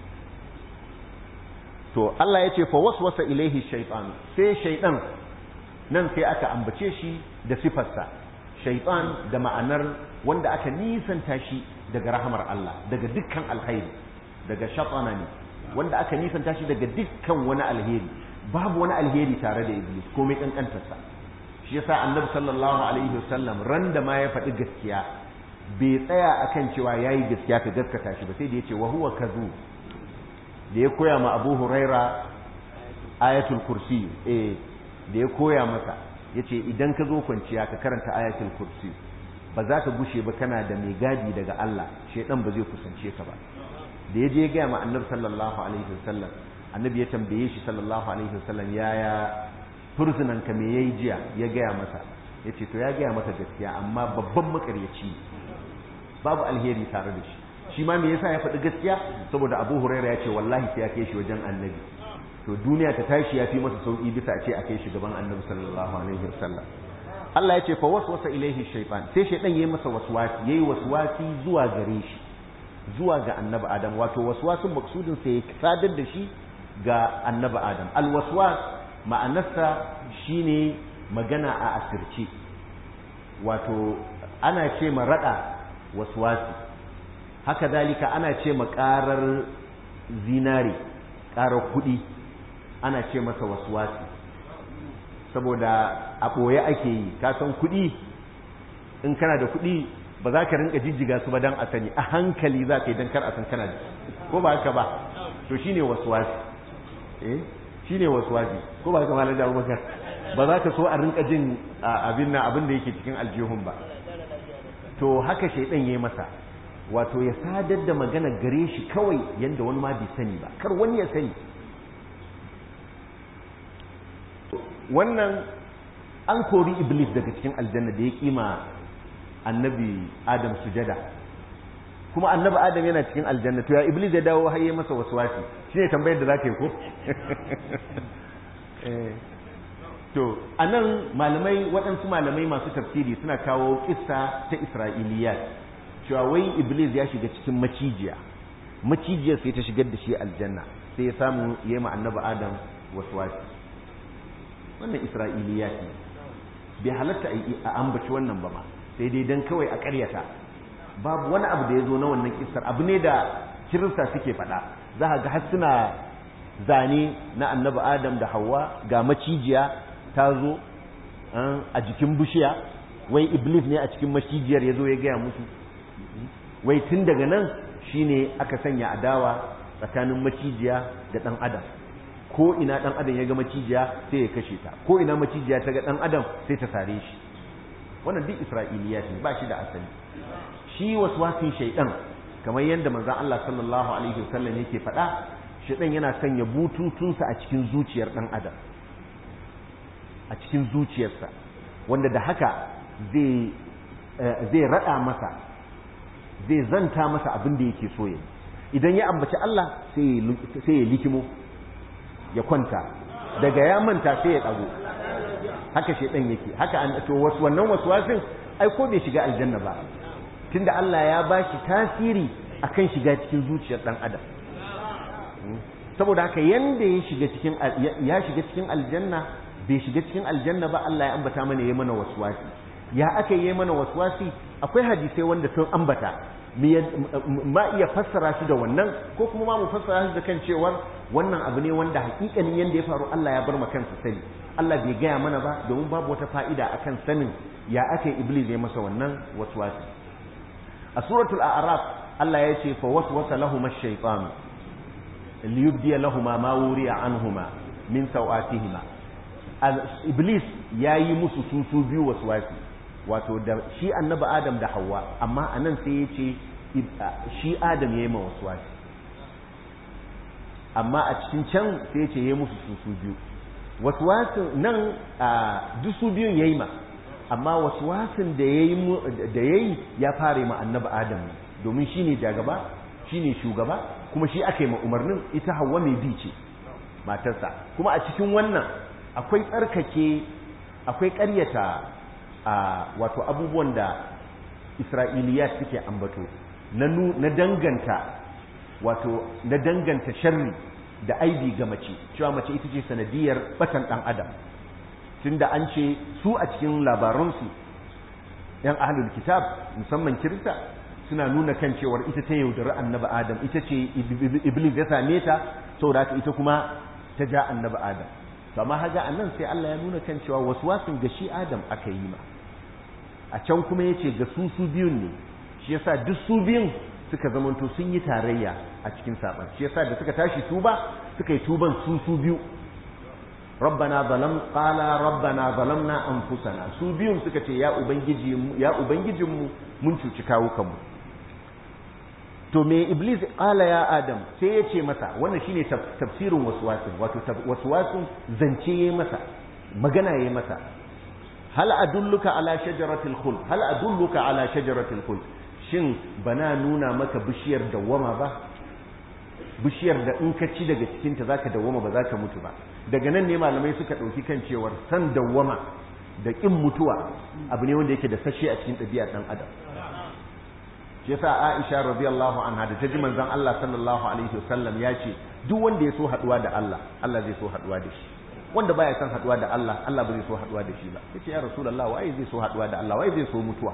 to Allah ya ce fa waswasa ilaihi shaytan sai shaytan nan sai aka ambace shi da sifarsa shaytan da ma'anar wanda aka nisanta shi daga rahamar Allah daga dukkan alkhairi daga shatana ne wanda aka nisanta shi daga dukkan wani alheri babu wani alheri tare da iblis komai kankantarsa shi yasa annabi sallallahu alaihi wasallam ran da ma ya faɗi gaskiya bai tsaya akan cewa yayi gaskiya ka gaskata shi ba sai da yace wa huwa kazu da ya koya ma Abu Huraira ayatul kursi eh da ya koya masa yace idan ka zo kwanciya ka karanta ayatul kursi ba za ka gushe ba kana da mai gadi daga Allah shedan ba zai kusance ka ba da ya je gaya ma annabi sallallahu alaihi wasallam annabi ya tambaye shi sallallahu alaihi wasallam yaya fursunan ka me yayi jiya ya gaya masa yace to ya gaya masa gaskiya amma babban makaryaci babu alheri tare da shi shi ma me yasa ya faɗi gaskiya saboda Abu Huraira ya ce wallahi sai ya kai shi wajen annabi to duniya ta tashi ya fi masa sauki bisa a ce a kai shi gaban annabi sallallahu alaihi wasallam Allah ya ce fa waswasa ilaihi shaytan sai shaytan yayi masa waswasi yayi waswasi zuwa gare shi zuwa ga annabi adam wato waswasin maksudin sai ya sadar da shi ga annabi adam alwaswas ma'anarsa shine magana a asirce wato ana ce ma rada waswasi haka dalika ana ce ma karar zinare karar kudi ana ce masa waswasi saboda a ɓoye ake yi ka san kudi in kana da kudi ba za ka rinka jijjiga su ba dan a sani a hankali za ka yi dan kar a san kana da ko ba haka ba to shine waswasi eh shine waswasi ko ba haka malam da Abubakar ba za ka so a rinka jin abin nan abin da yake cikin aljihun ba to haka shaydan yayi masa wato ya sadar da magana gare shi kawai yanda wani ma bai sani ba kar wani ya sani wannan an kori iblis daga cikin aljanna da ya kima annabi adam sujada kuma annabi adam yana cikin aljanna to ya iblis ya dawo har yayi masa waswasi shine tambayar da zaka yi ko to anan malamai waɗansu malamai masu tafsiri suna kawo kissa ta isra'iliyat cewa wai iblis ya shiga cikin macijiya macijiyar sai ta shigar da shi aljanna sai ya samu yayi ma annabi adam waswasi wannan isra'iliyat ne bai halatta a ambaci wannan ba ma sai dai dan kawai a ƙaryata babu wani abu da ya zo na wannan kissar abu ne da kirista suke faɗa za a ga har suna zane na annabi adam da hawa ga macijiya ta zo a jikin bishiya wai iblis ne a cikin macijiyar ya zo ya gaya musu wai tun daga nan shine aka sanya adawa tsakanin macijiya da ɗan adam ko ina ɗan adam ya ga macijiya sai ya kashe ta ko ina macijiya ta ga ɗan adam sai ta sare shi wannan duk isra'iliya ne ba shi da asali shi waswasin shaidan kamar yadda manzon Allah sallallahu alaihi wasallam yake faɗa shaidan yana sanya bututunsa a cikin zuciyar ɗan adam a cikin zuciyarsa wanda da haka zai zai rada masa zai zanta masa abin da yake so yayi idan ya ambaci Allah sai ya likimo ya kwanta daga ya manta sai ya dago haka shedan yake haka an to wasu wannan waswasin ai ko bai shiga aljanna ba tunda Allah ya bashi tasiri akan shiga cikin zuciyar dan adam saboda haka yanda ya shiga cikin ya shiga cikin aljanna bai shiga cikin aljanna ba Allah ya ambata mana yayi mana waswasi ya aka yi mana waswasi akwai hadisai wanda sun ambata ma iya fassara shi da wannan ko kuma ma mu fassara shi da kan cewar wannan abu ne wanda hakikanin yanda ya faru Allah ya bar ma kansa sani Allah bai gaya mana ba domin babu wata fa'ida akan sanin ya aka yi iblis ya masa wannan waswasi a suratul a'raf Allah ya ce fa waswasa lahum ash-shaytan liyubdiya lahuma ma wuriya anhuma min sawatihima iblis yayi musu susu biyu waswasi wato da shi annabi adam da hawa amma anan sai ya ce shi adam ya yi ma waswasi amma a cikin can sai ya ce ya musu susu biyu waswasin nan duk su biyun ya yi ma amma waswasin da ya yi ya fara ma annabi adam domin shi ne jagaba shi ne shugaba kuma shi aka yi ma umarnin ita hawa mai bi ce matarsa kuma a cikin wannan akwai tsarkake akwai ƙaryata a wato abubuwan da isra'iliyat suke ambato na danganta wato na danganta sharri da aibi ga mace cewa mace ita ce sanadiyar batan dan adam tunda an ce su a cikin labaransu yan ahlul kitab musamman kirista suna nuna kan cewar ita ta yaudari annabi adam ita ce iblis ya same ta saboda haka ita kuma ta ja annabi adam to amma haga annan sai Allah ya nuna kan cewa waswasin ga shi adam aka yi ma a can kuma yace ga su su biyun ne shi yasa duk su biyun suka zamanto sun yi tarayya a cikin saban shi yasa da suka tashi tuba suka yi tuban su su biyu rabbana zalam qala rabbana zalamna anfusana su biyun suka ce ya ubangiji ya ubangijinmu mun cuci kawukanmu to me iblis qala ya adam sai ya ce masa wannan shine tafsirin waswasin wato waswasin zance yayi masa magana yayi masa hal adulluka ala shajaratil khuld hal adulluka ala shajaratil khuld shin bana nuna maka bishiyar dawwama ba bishiyar da in ka ci daga cikin ta zaka dawwama ba zaka mutu ba daga nan ne malamai suka dauki kan cewar san dawwama da kin mutuwa abu ne wanda yake da sashe a cikin ɗabi'ar dan adam shi yasa Aisha radiyallahu anha da ta ji manzon Allah sallallahu alaihi wasallam ya ce duk wanda ya so haduwa da Allah Allah zai so haduwa da shi wanda baya son haduwa da Allah Allah ba zai so haduwa da shi ba yace ya rasulullah waye zai so haduwa da Allah waye zai so mutuwa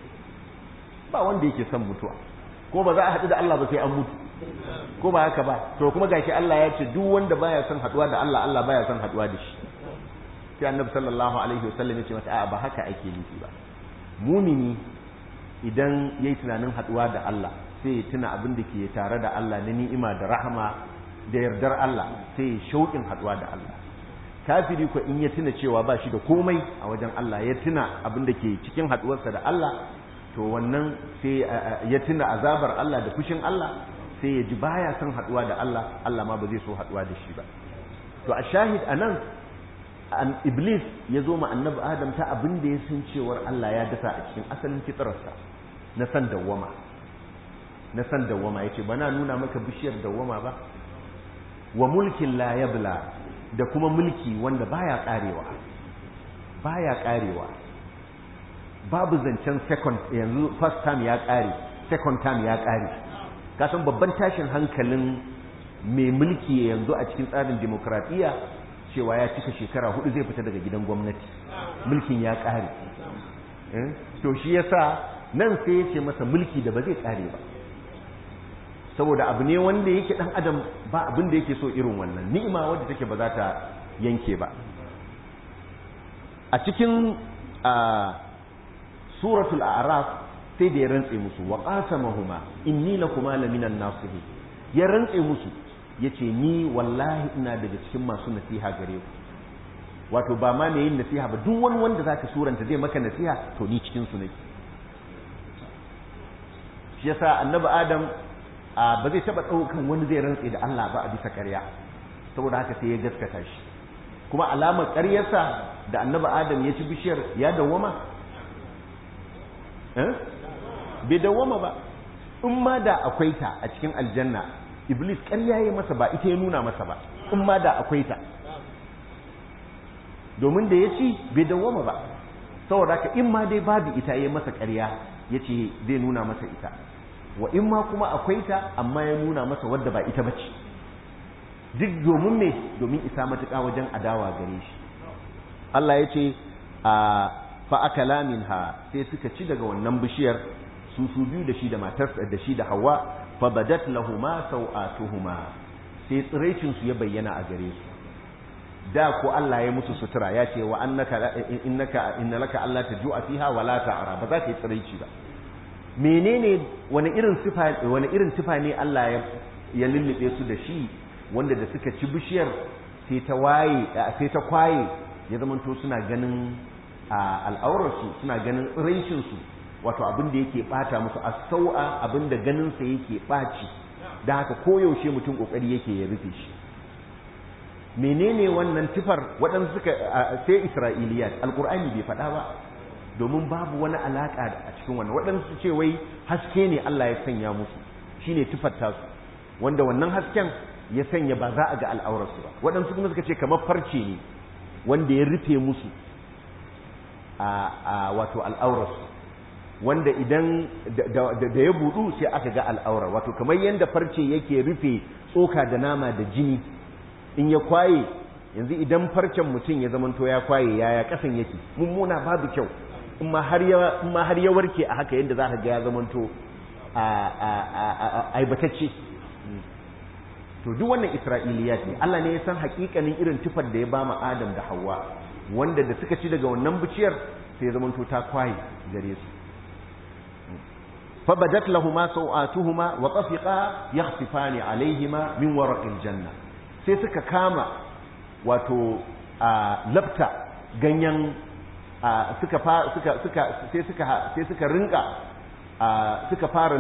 ba wanda yake son mutuwa ko ba za a haɗu da Allah ba sai an mutu ko ba haka ba to kuma gashi Allah ya ce duk wanda baya son haduwa da Allah Allah baya son haduwa da shi sai annabi sallallahu alaihi wasallam ya ce mata a'a ba haka ake nufi ba mumini idan yayi tunanin haduwa da Allah sai ya tuna abin da ke tare da Allah na ni'ima da rahama da yardar Allah sai ya shauƙin haduwa da Allah kafiri ko in ya tuna cewa ba shi da komai a wajen Allah ya tuna abin da ke cikin haduwarsa da Allah to wannan sai ya tuna azabar Allah da fushin Allah sai ya ji baya son haduwa da Allah Allah ma ba zai so haduwa da shi ba to a shahid anan an iblis ya zo ma annabi adam ta abin da ya san cewar Allah ya dasa a cikin asalin fitrarsa na san dawwama na san dawwama yace bana nuna maka bishiyar dawwama ba wa mulkin la yabla da kuma mulki wanda baya karewa baya karewa babu zancen second yanzu first time ya kare second time ya kare kasan babban tashin hankalin mai mulki yanzu a cikin tsarin demokradiyya cewa ya cika shekara hudu zai fita daga gidan gwamnati mulkin ya kare to shi yasa nan sai ya ce masa mulki da ba zai kare ba saboda abu ne wanda yake dan adam ba abin da yake so irin wannan ni'ima wadda take ba za ta yanke ba a cikin suratul a'raf sai da ya rantse musu wa qasamahuma inni lakuma laminan nasihi ya rantse musu yace ni wallahi ina daga cikin masu nasiha gare ku wato ba ma mai yin nasiha ba duk wani wanda zaka suranta zai maka nasiha to ni cikin su nake shi yasa annabi adam ba zai taba daukan wani zai rantse da Allah ba a bisa ƙarya saboda haka sai ya gaskata shi kuma alamar ƙaryarsa da annabi adam ya ci bishiyar ya dawwama bai dawwama ba in ma da akwai ta a cikin aljanna iblis ƙarya ya masa ba ita ya nuna masa ba in ma da akwai ta domin da ya ci bai dawwama ba saboda haka in ma dai babu ita ya masa ƙarya ya ce zai nuna masa ita wa in ma kuma akwai ta amma ya nuna masa wadda ba ita bace duk domin me domin isa matuƙa wajen adawa gare shi Allah ya ce a fa'akala minha sai suka ci daga wannan bishiyar su su biyu da shi da matarsa da shi da hawa fa badat lahuma sau'atuhuma sai tsiraicin su ya bayyana a gare su da ko Allah ya musu sutura ya ce wa annaka innaka innalaka Allah tajua fiha wa la ta'ra ba za ka yi tsiraici ba menene wani irin sifa wani irin sifa ne Allah ya ya lullube su da shi wanda da suka ci bishiyar sai ta waye sai ta kwaye ya zamanto suna ganin al'aurarsu suna ganin tsiraicinsu wato abin da yake bata musu a sau'a abin da ganinsa yake ɓaci da haka koyaushe mutum ƙoƙari yake ya rufe shi menene wannan tufar waɗansu suka sai isra'iliyat alƙur'ani bai faɗa ba domin babu wani alaƙa a cikin wannan waɗansu ce wai haske ne Allah ya sanya musu shine tufar tasu wanda wannan hasken ya sanya ba za a ga al'aurarsu ba waɗansu kuma suka ce kamar farce ne wanda ya rufe musu a wato al'aurarsu wanda idan da ya budu sai aka ga al'aura wato kamar yadda farce yake rufe tsoka da nama da jini in ya kwaye yanzu idan farcen mutum ya zamanto ya kwaye yaya kasan yake mummuna babu kyau in ma har ya warke a haka yadda za ka ga ya zamanto aibatacce to duk wannan isra'iliyat ne Allah ne ya san hakikanin irin tufar da ya ba mu Adam da Hawwa wanda da suka ci daga wannan biciyar sai ya zamanto ta kwaye gare su فبدت لهما سوآتهما وطفقا يخصفان عليهما من ورق الجنة sai suka kama wato labta ganyen suka suka suka sai suka sai suka rinka suka fara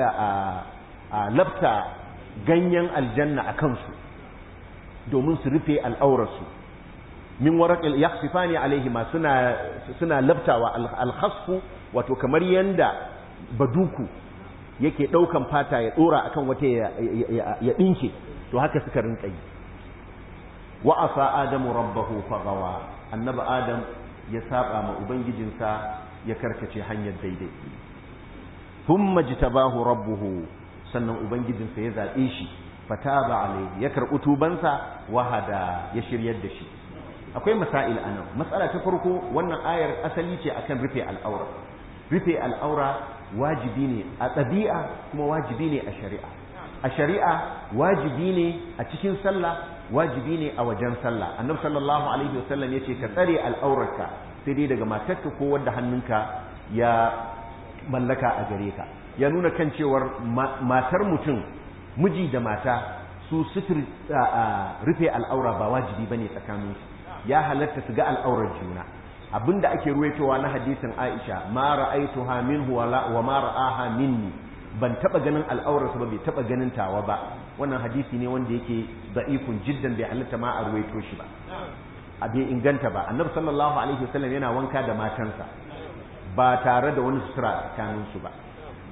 labta ganyen aljanna a kansu domin su rufe al'aurarsu min waraqil yakhsifani alaihima suna suna labtawa al-khasfu wato kamar yanda baduku yake ɗaukan fata ya ɗora akan wata ya ɗinke to haka suka rinka yi wa asa adamu rabbahu fagawa annabi adam ya saba ma ubangijinsa ya karkace hanyar daidai thumma jitabahu rabbuhu sannan ubangijinsa ya zaɓe shi fataba alaihi ya karɓi tubansa wahada ya shiryar da shi akwai masail anan matsala ta farko wannan ayar asali ce akan rufe al'aura rufe al'aura wajibi ne a ɗabi'a kuma wajibi ne a shari'a a shari'a wajibi ne a cikin sallah wajibi ne a wajen sallah annabi sallallahu alaihi wasallam yace ka tsare al'aurarka sai dai daga matarka ko wanda hannunka ya mallaka a gare ka ya nuna kan cewar matar mutum miji da mata su sutur rufe al'aura ba wajibi bane tsakaninsu ya halatta su ga al'aurar juna abinda ake ruwaitowa na hadisin Aisha ma ra'aituha minhu wa ma ra'aha minni ban taba ganin al'aurarsa ba bai taba ganin tawa ba wannan hadisi ne wanda yake da'ifun jiddan bai halatta ma a ruwaito shi ba a bai inganta ba annabi sallallahu alaihi wasallam yana wanka da matansa ba tare da wani sutura tsakanin su ba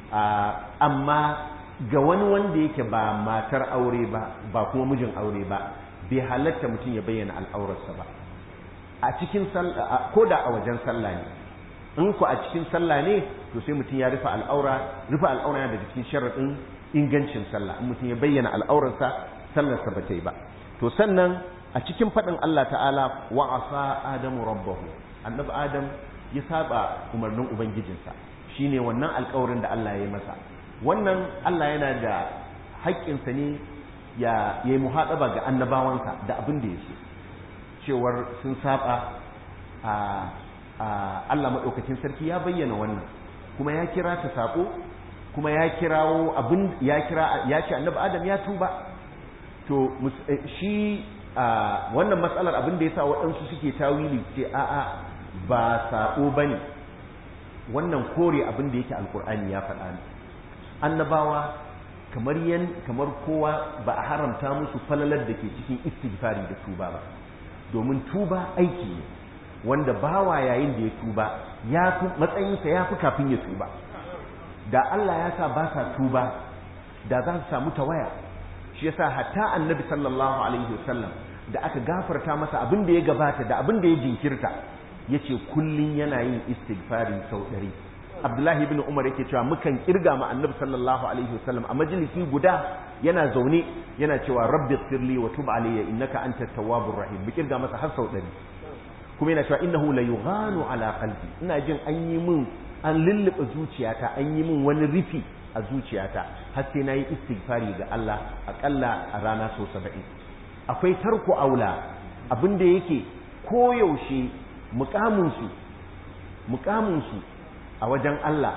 amma ga wani wanda yake ba matar aure ba ba kuma mijin aure ba bai halatta mutum ya bayyana al'aurarsa ba a cikin ko da a wajen sallah ne in ku a cikin sallah ne to sai mutum ya rufe al'aura rufe al'aura yana daga cikin sharaɗin ingancin sallah in mutum ya bayyana al'aurarsa sallarsa ba ta yi ba to sannan a cikin faɗin Allah ta'ala wa asa adamu rabbahu annabi adam ya saba umarnin ubangijinsa shine wannan alƙawarin da Allah ya yi masa wannan Allah yana da haƙƙinsa ne ya yi muhaɗaba ga annabawansa da abin da ya so cewar sun saba a Allah maɗaukacin sarki ya bayyana wannan kuma ya kira ta saƙo kuma ya kirawo abin ya kira ya ce annabi adam ya tuba to shi wannan matsalar abin da ya sa waɗansu suke tawili ce a'a ba saƙo ba ne wannan kore abin da yake alkur'ani ya faɗa ne annabawa kamar yan kamar kowa ba a haramta musu falalar da ke cikin istighfari da tuba ba domin tuba aiki ne wanda bawa yayin da ya tuba ya fi matsayinsa ya fi kafin ya tuba da Allah ya sa ba sa tuba da za su samu tawaya shi yasa hatta annabi sallallahu alaihi wasallam da aka gafarta masa abin da ya gabata da abin da ya jinkirta yace kullun yana yin istighfari sau ɗari Abdullahi ibn Umar yake cewa mukan kirga ma Annabi sallallahu alaihi wasallam a majalisi guda yana zaune yana cewa rabbi ighfirli wa tub alayya innaka antat tawwabur rahim mu kirga masa har sau ɗari kuma yana cewa innahu la yughanu ala qalbi ina jin an yi min an lulluɓe zuciyata an yi min wani rufi a zuciyata har sai nayi istighfari ga Allah akalla a rana sau saba'in akwai tarko aula abinda yake koyaushe mukaminsu mukaminsu a wajen Allah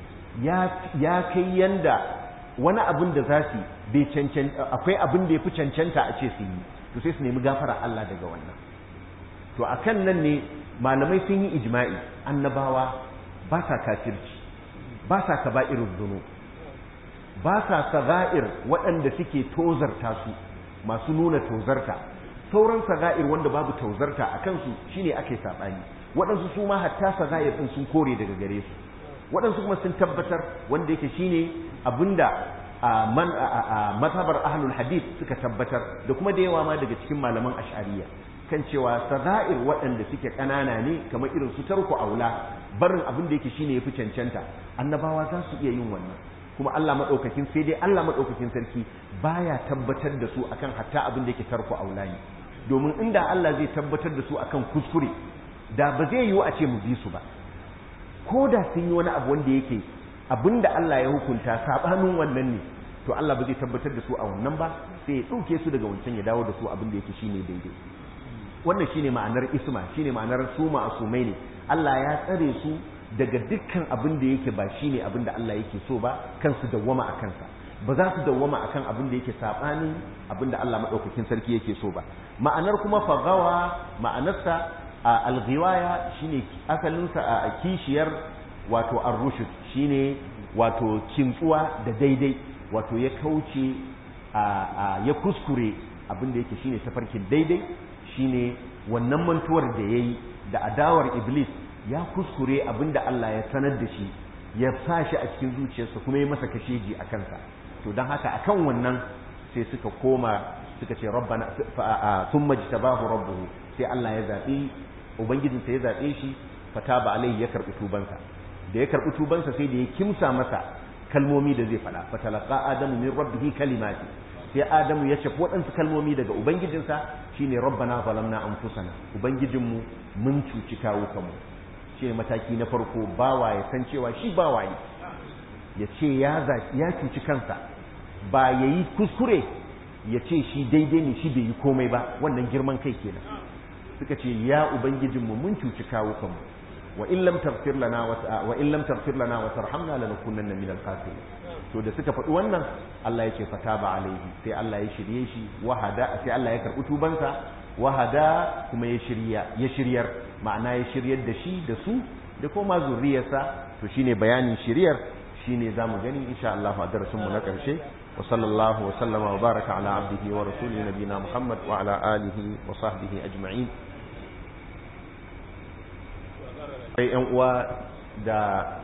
ya kai yanda wani abin da za su bai cancanta akwai abin da ya fi cancanta a ce su yi to sai su nemi gafara Allah daga wannan to akan nan ne malamai sun yi ijma'i annabawa ba sa kafirci ba sa kaba'irul dhunub ba sa saga'ir waɗanda suke tozarta su masu nuna tozarta sauran saga'ir wanda babu tozarta a kansu shine ake saɓani waɗansu su ma hatta saga'ir ɗin sun kore daga gare su waɗansu kuma sun tabbatar wanda yake shine abinda a man a mazhabar ahlul hadith suka tabbatar da kuma da yawa ma daga cikin malaman ash'ariyya kan cewa sada'ir waɗanda suke ƙanana ne kamar irin su tarko aula barin abin da yake shine yafi cancanta annabawa za su iya yin wannan kuma Allah madaukakin sai dai Allah madaukakin sarki baya tabbatar da su akan hatta abin da yake tarko aula ne domin inda Allah zai tabbatar da su akan kuskure da ba zai yiwu a ce mu bi su ba ko da sun yi wani abu wanda yake abin da Allah ya hukunta sabanin wannan ne to Allah ba zai tabbatar da su a wannan ba sai ya ɗauke su daga wancan ya dawo da su abin da yake shine daidai wannan shine ma'anar isma shine ma'anar su ma'asumai ne Allah ya tsare su daga dukkan abin da yake ba shine abin da Allah yake so ba kansu dawwama a kansa ba za su dawwama akan abin da yake sabanin abin da Allah madaukakin sarki yake so ba ma'anar kuma fagawa ma'anarsa a alghiwaya shine asalinsa a kishiyar wato ar-rushd shine wato kintsuwa da daidai wato ya kauce ya kuskure abin da yake shine tafarkin daidai shine wannan mantuwar da yayi da adawar iblis ya kuskure abin da Allah ya sanar da shi ya sa shi a cikin zuciyarsa kuma ya masa kasheji a kansa to don haka akan wannan sai suka koma suka ce rabbana thumma jtabahu rabbuhu sai Allah ya zabi ubangijinsa ya zabe shi fataba alaihi ya karbi tubansa da ya karbi tubansa sai da ya kimsa masa kalmomi da zai faɗa fatalaqa adamu min rabbihi kalimati sai adamu ya ce waɗansu kalmomi daga ubangijinsa shine rabbana zalamna anfusana ubangijinmu mun cuci kawo kanmu shi mataki na farko bawa ya san cewa shi bawa ne ya ce ya ya cuci kansa ba yayi kuskure ya ce shi daidai ne shi bai yi komai ba wannan girman kai kenan suka ce ya ubangijinmu mun cuci kawo kanmu wa in lam taghfir lana wa in lam taghfir lana wa tarhamna lanakunanna min al-khasirin to da suka faɗi wannan Allah ya ce fataba alaihi sai Allah ya shirye shi wahada sai Allah ya karɓi tubansa wahada kuma ya shirya ya shiryar ma'ana ya shiryar da shi da su da kuma zuriyarsa to shine bayanin shiryar shine zamu gani insha Allah a darasin mu na ƙarshe wa sallallahu wa sallama wa baraka ala abdihi wa rasulihi nabina Muhammad wa ala alihi wa sahbihi ajma'in sai yan uwa da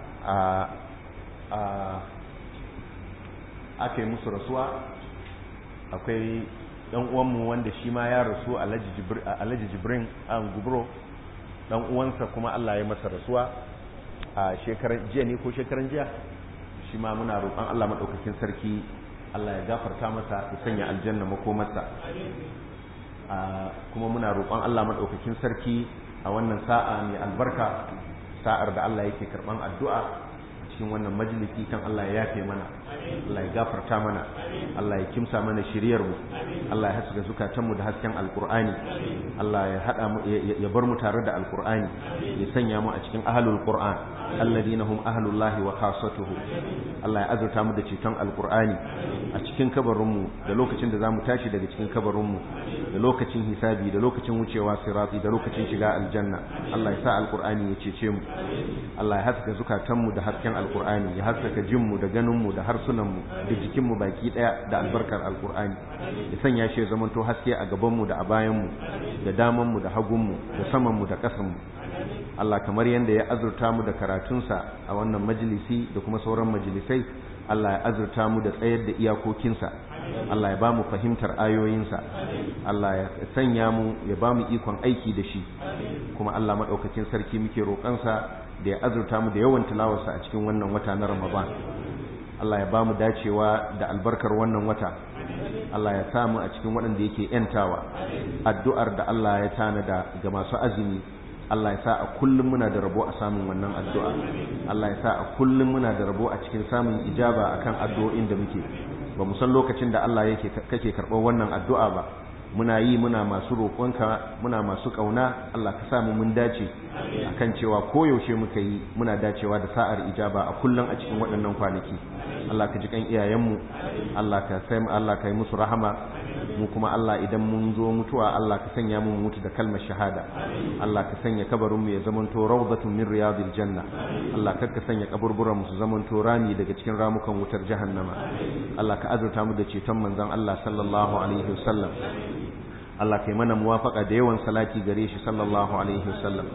aka yi musu rasuwa akwai ɗan uwanmu wanda shi ma ya rasu alhaji jibrin an gubro ɗan uwansa kuma Allah ya masa rasuwa a shekaran jiya ne ko shekaran jiya shi ma muna roƙon Allah maɗaukakin sarki Allah ya gafarta masa ya sanya aljanna makomarsa kuma muna roƙon Allah maɗaukakin sarki a wannan sa'a mai albarka sa'ar da Allah yake karɓan addu'a cikin wannan majalisi kan Allah ya yafe mana Allah ya gafarta mana Allah ya kimsa mana shiriyar mu Allah ya haska zukatanmu da hasken alkur'ani Allah ya hada mu ya bar mu tare da alkur'ani ya sanya mu a cikin ahlul qur'an alladina hum ahlullahi wa khassatuhu Allah ya azurta mu da ceton alkur'ani a cikin kabarin mu da lokacin da zamu tashi daga cikin kabarin mu da lokacin hisabi da lokacin wucewa sirati da lokacin shiga aljanna Allah ya sa alkur'ani ya cece mu Allah ya haska zukatanmu da hasken alkur'ani ya haskaka jinmu da ganinmu da harsunanmu da jikinmu baki daya da albarkar alkur'ani ya sanya shi ya zamanto haske a gabanmu da a bayanmu da damanmu da hagunmu da samanmu da ƙasanmu Allah kamar yadda ya azurta mu da karatunsa a wannan majalisi da kuma sauran majalisai Allah ya azurta mu da tsayar da iyakokinsa Allah ya ba mu fahimtar ayoyinsa Allah ya sanya mu ya ba mu ikon aiki da shi kuma Allah maɗaukakin sarki muke roƙonsa da ya azurta mu da yawan tilawarsa a cikin wannan wata na Ramadan Allah ya ba mu dacewa da albarkar wannan wata Allah ya samu a cikin waɗanda yake ‘yantawa addu'ar da Allah ya tanada ga masu azumi Allah ya sa a kullum muna da rabo a samun wannan addu'a Allah ya sa a kullum muna da rabo a cikin samun ijaba akan addu'o'in da muke ba mu san lokacin da Allah yake kake karɓar wannan addu'a ba muna yi muna masu roƙonka muna masu ƙauna Allah ka samu mun dace akan cewa koyaushe muka yi muna dacewa da sa'ar ijaba a kullum a cikin waɗannan kwanaki Allah ka ji kan iyayenmu Allah ka sai Allah ka yi musu rahama mu kuma Allah idan mun zo mutuwa Allah ka sanya mu mutu da kalmar shahada Allah ka sanya kabarin mu ya zamanto rawdatun min riyadil janna Allah kar ka sanya kaburburan mu su zamanto rami daga cikin ramukan wutar jahannama Allah ka azurta mu da ceton manzon Allah sallallahu alaihi wasallam Allah kai mana muwafaka da yawan salati gare shi sallallahu alaihi wasallam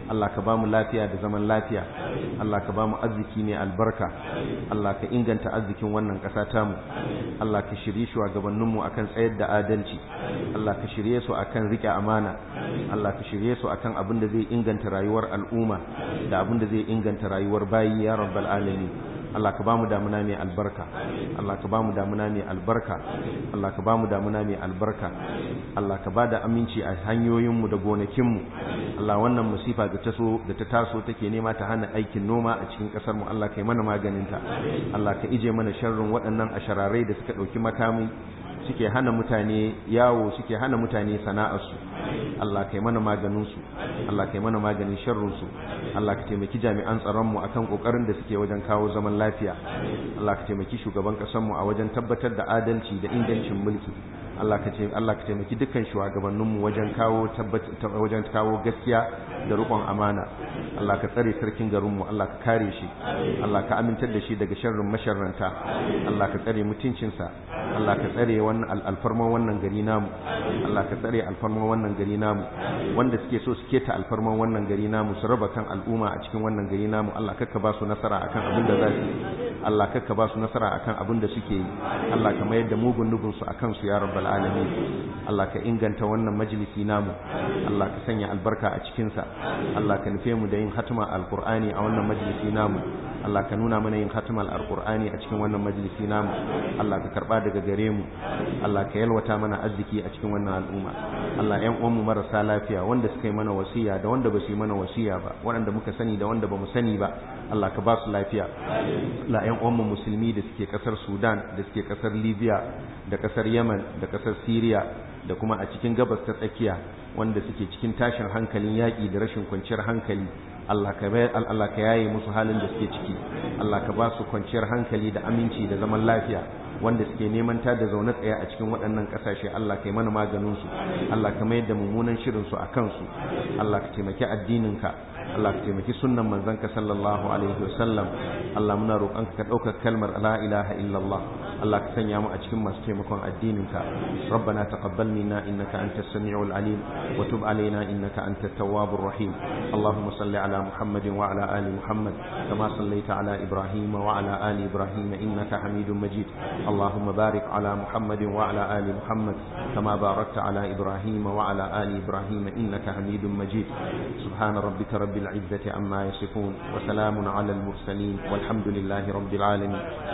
Allah ka ba mu lafiya da zaman lafiya Allah ka ba mu arziki ne albarka Allah ka inganta arzikin wannan ƙasa tamu Allah ka shirye shugabanninmu akan tsayar da adalci Allah ka shirye su akan rike amana Allah ka shirye su akan abin da zai inganta rayuwar al'umma da abin da zai inganta rayuwar bayi ya rabbal alamin Allah ka bamu damuna mai albarka Allah ka bamu damuna mai albarka Allah ka bamu damuna mai albarka Allah ka bada aminci a hanyoyinmu da gonakinmu Allah wannan musifa da ta so da ta taso take nema ta hana aikin noma a cikin kasar mu Allah ka yi mana maganinta Allah ka ije mana sharrin waɗannan ashararai da suka ɗauki makami suke hana mutane yawo suke hana mutane sana'arsu Allah kai mana maganinsu Allah kai mana maganin sharrunsu Allah ka taimaki jami'an tsaronmu akan kokarin da suke wajen kawo zaman lafiya Allah ka taimaki shugaban ƙasarmu a wajen tabbatar da adalci da ingancin mulki Allah ka Allah ka taimaki dukkan shugabanninmu wajen kawo wajen kawo gaskiya da riƙon amana Allah ka tsare sarkin garinmu Allah ka kare shi Allah ka amintar da shi daga sharrin masharranta Allah ka tsare mutuncinsa Allah ka tsare wannan alfarman wannan gari namu Allah ka tsare alfarman wannan gari namu wanda suke so su keta alfarman wannan gari namu su raba kan al'umma a cikin wannan gari namu Allah kakka ba su nasara akan abin da za su Allah kakka ba su nasara akan abin da suke yi Allah ka mayar da mugun nubin su akan su ya rabbal alamin Allah ka inganta wannan majalisi namu Allah ka sanya albarka a cikin sa Allah ka nufe mu da yin hatima alqur'ani a wannan majalisi namu Allah ka nuna mana yin hatima alqur'ani a cikin wannan majalisi namu Allah ka karba daga gare mu Allah ka yalwata mana arziki a cikin wannan al'umma Allah ƴan uwanmu marasa lafiya wanda suka yi mana wasiya da wanda ba su yi mana wasiya ba waɗanda muka sani da wanda ba mu sani ba Allah ka ba su lafiya la ƴan uwanmu musulmi da suke ƙasar Sudan da suke ƙasar Libya da ƙasar Yemen da ƙasar Syria da kuma a cikin gabas ta tsakiya wanda suke cikin tashin hankalin yaƙi da rashin kwanciyar hankali Allah ka Allah ka yaye musu halin da suke ciki Allah ka ba su kwanciyar hankali da aminci da zaman lafiya wanda suke neman ta da zaune tsaye a cikin waɗannan ƙasashe Allah kai mana maganin su Allah ka mayar da mummunan shirin su a kansu Allah ka taimaki addininka Allah ka taimaki sunnan manzanka sallallahu alaihi wasallam Allah muna roƙonka ka ɗaukar kalmar la ilaha illallah Allah ka sanya mu a cikin masu taimakon addininka ربنا تقبل منا إنك أنت السميع العليم وتب علينا إنك أنت التواب الرحيم اللهم صل على محمد وعلى آل محمد كما صليت على إبراهيم وعلى آل إبراهيم إنك حميد مجيد اللهم بارك على محمد وعلى آل محمد كما باركت على إبراهيم وعلى آل إبراهيم إنك حميد مجيد سبحان ربك رب العزة عما يصفون وسلام على المرسلين والحمد لله رب العالمين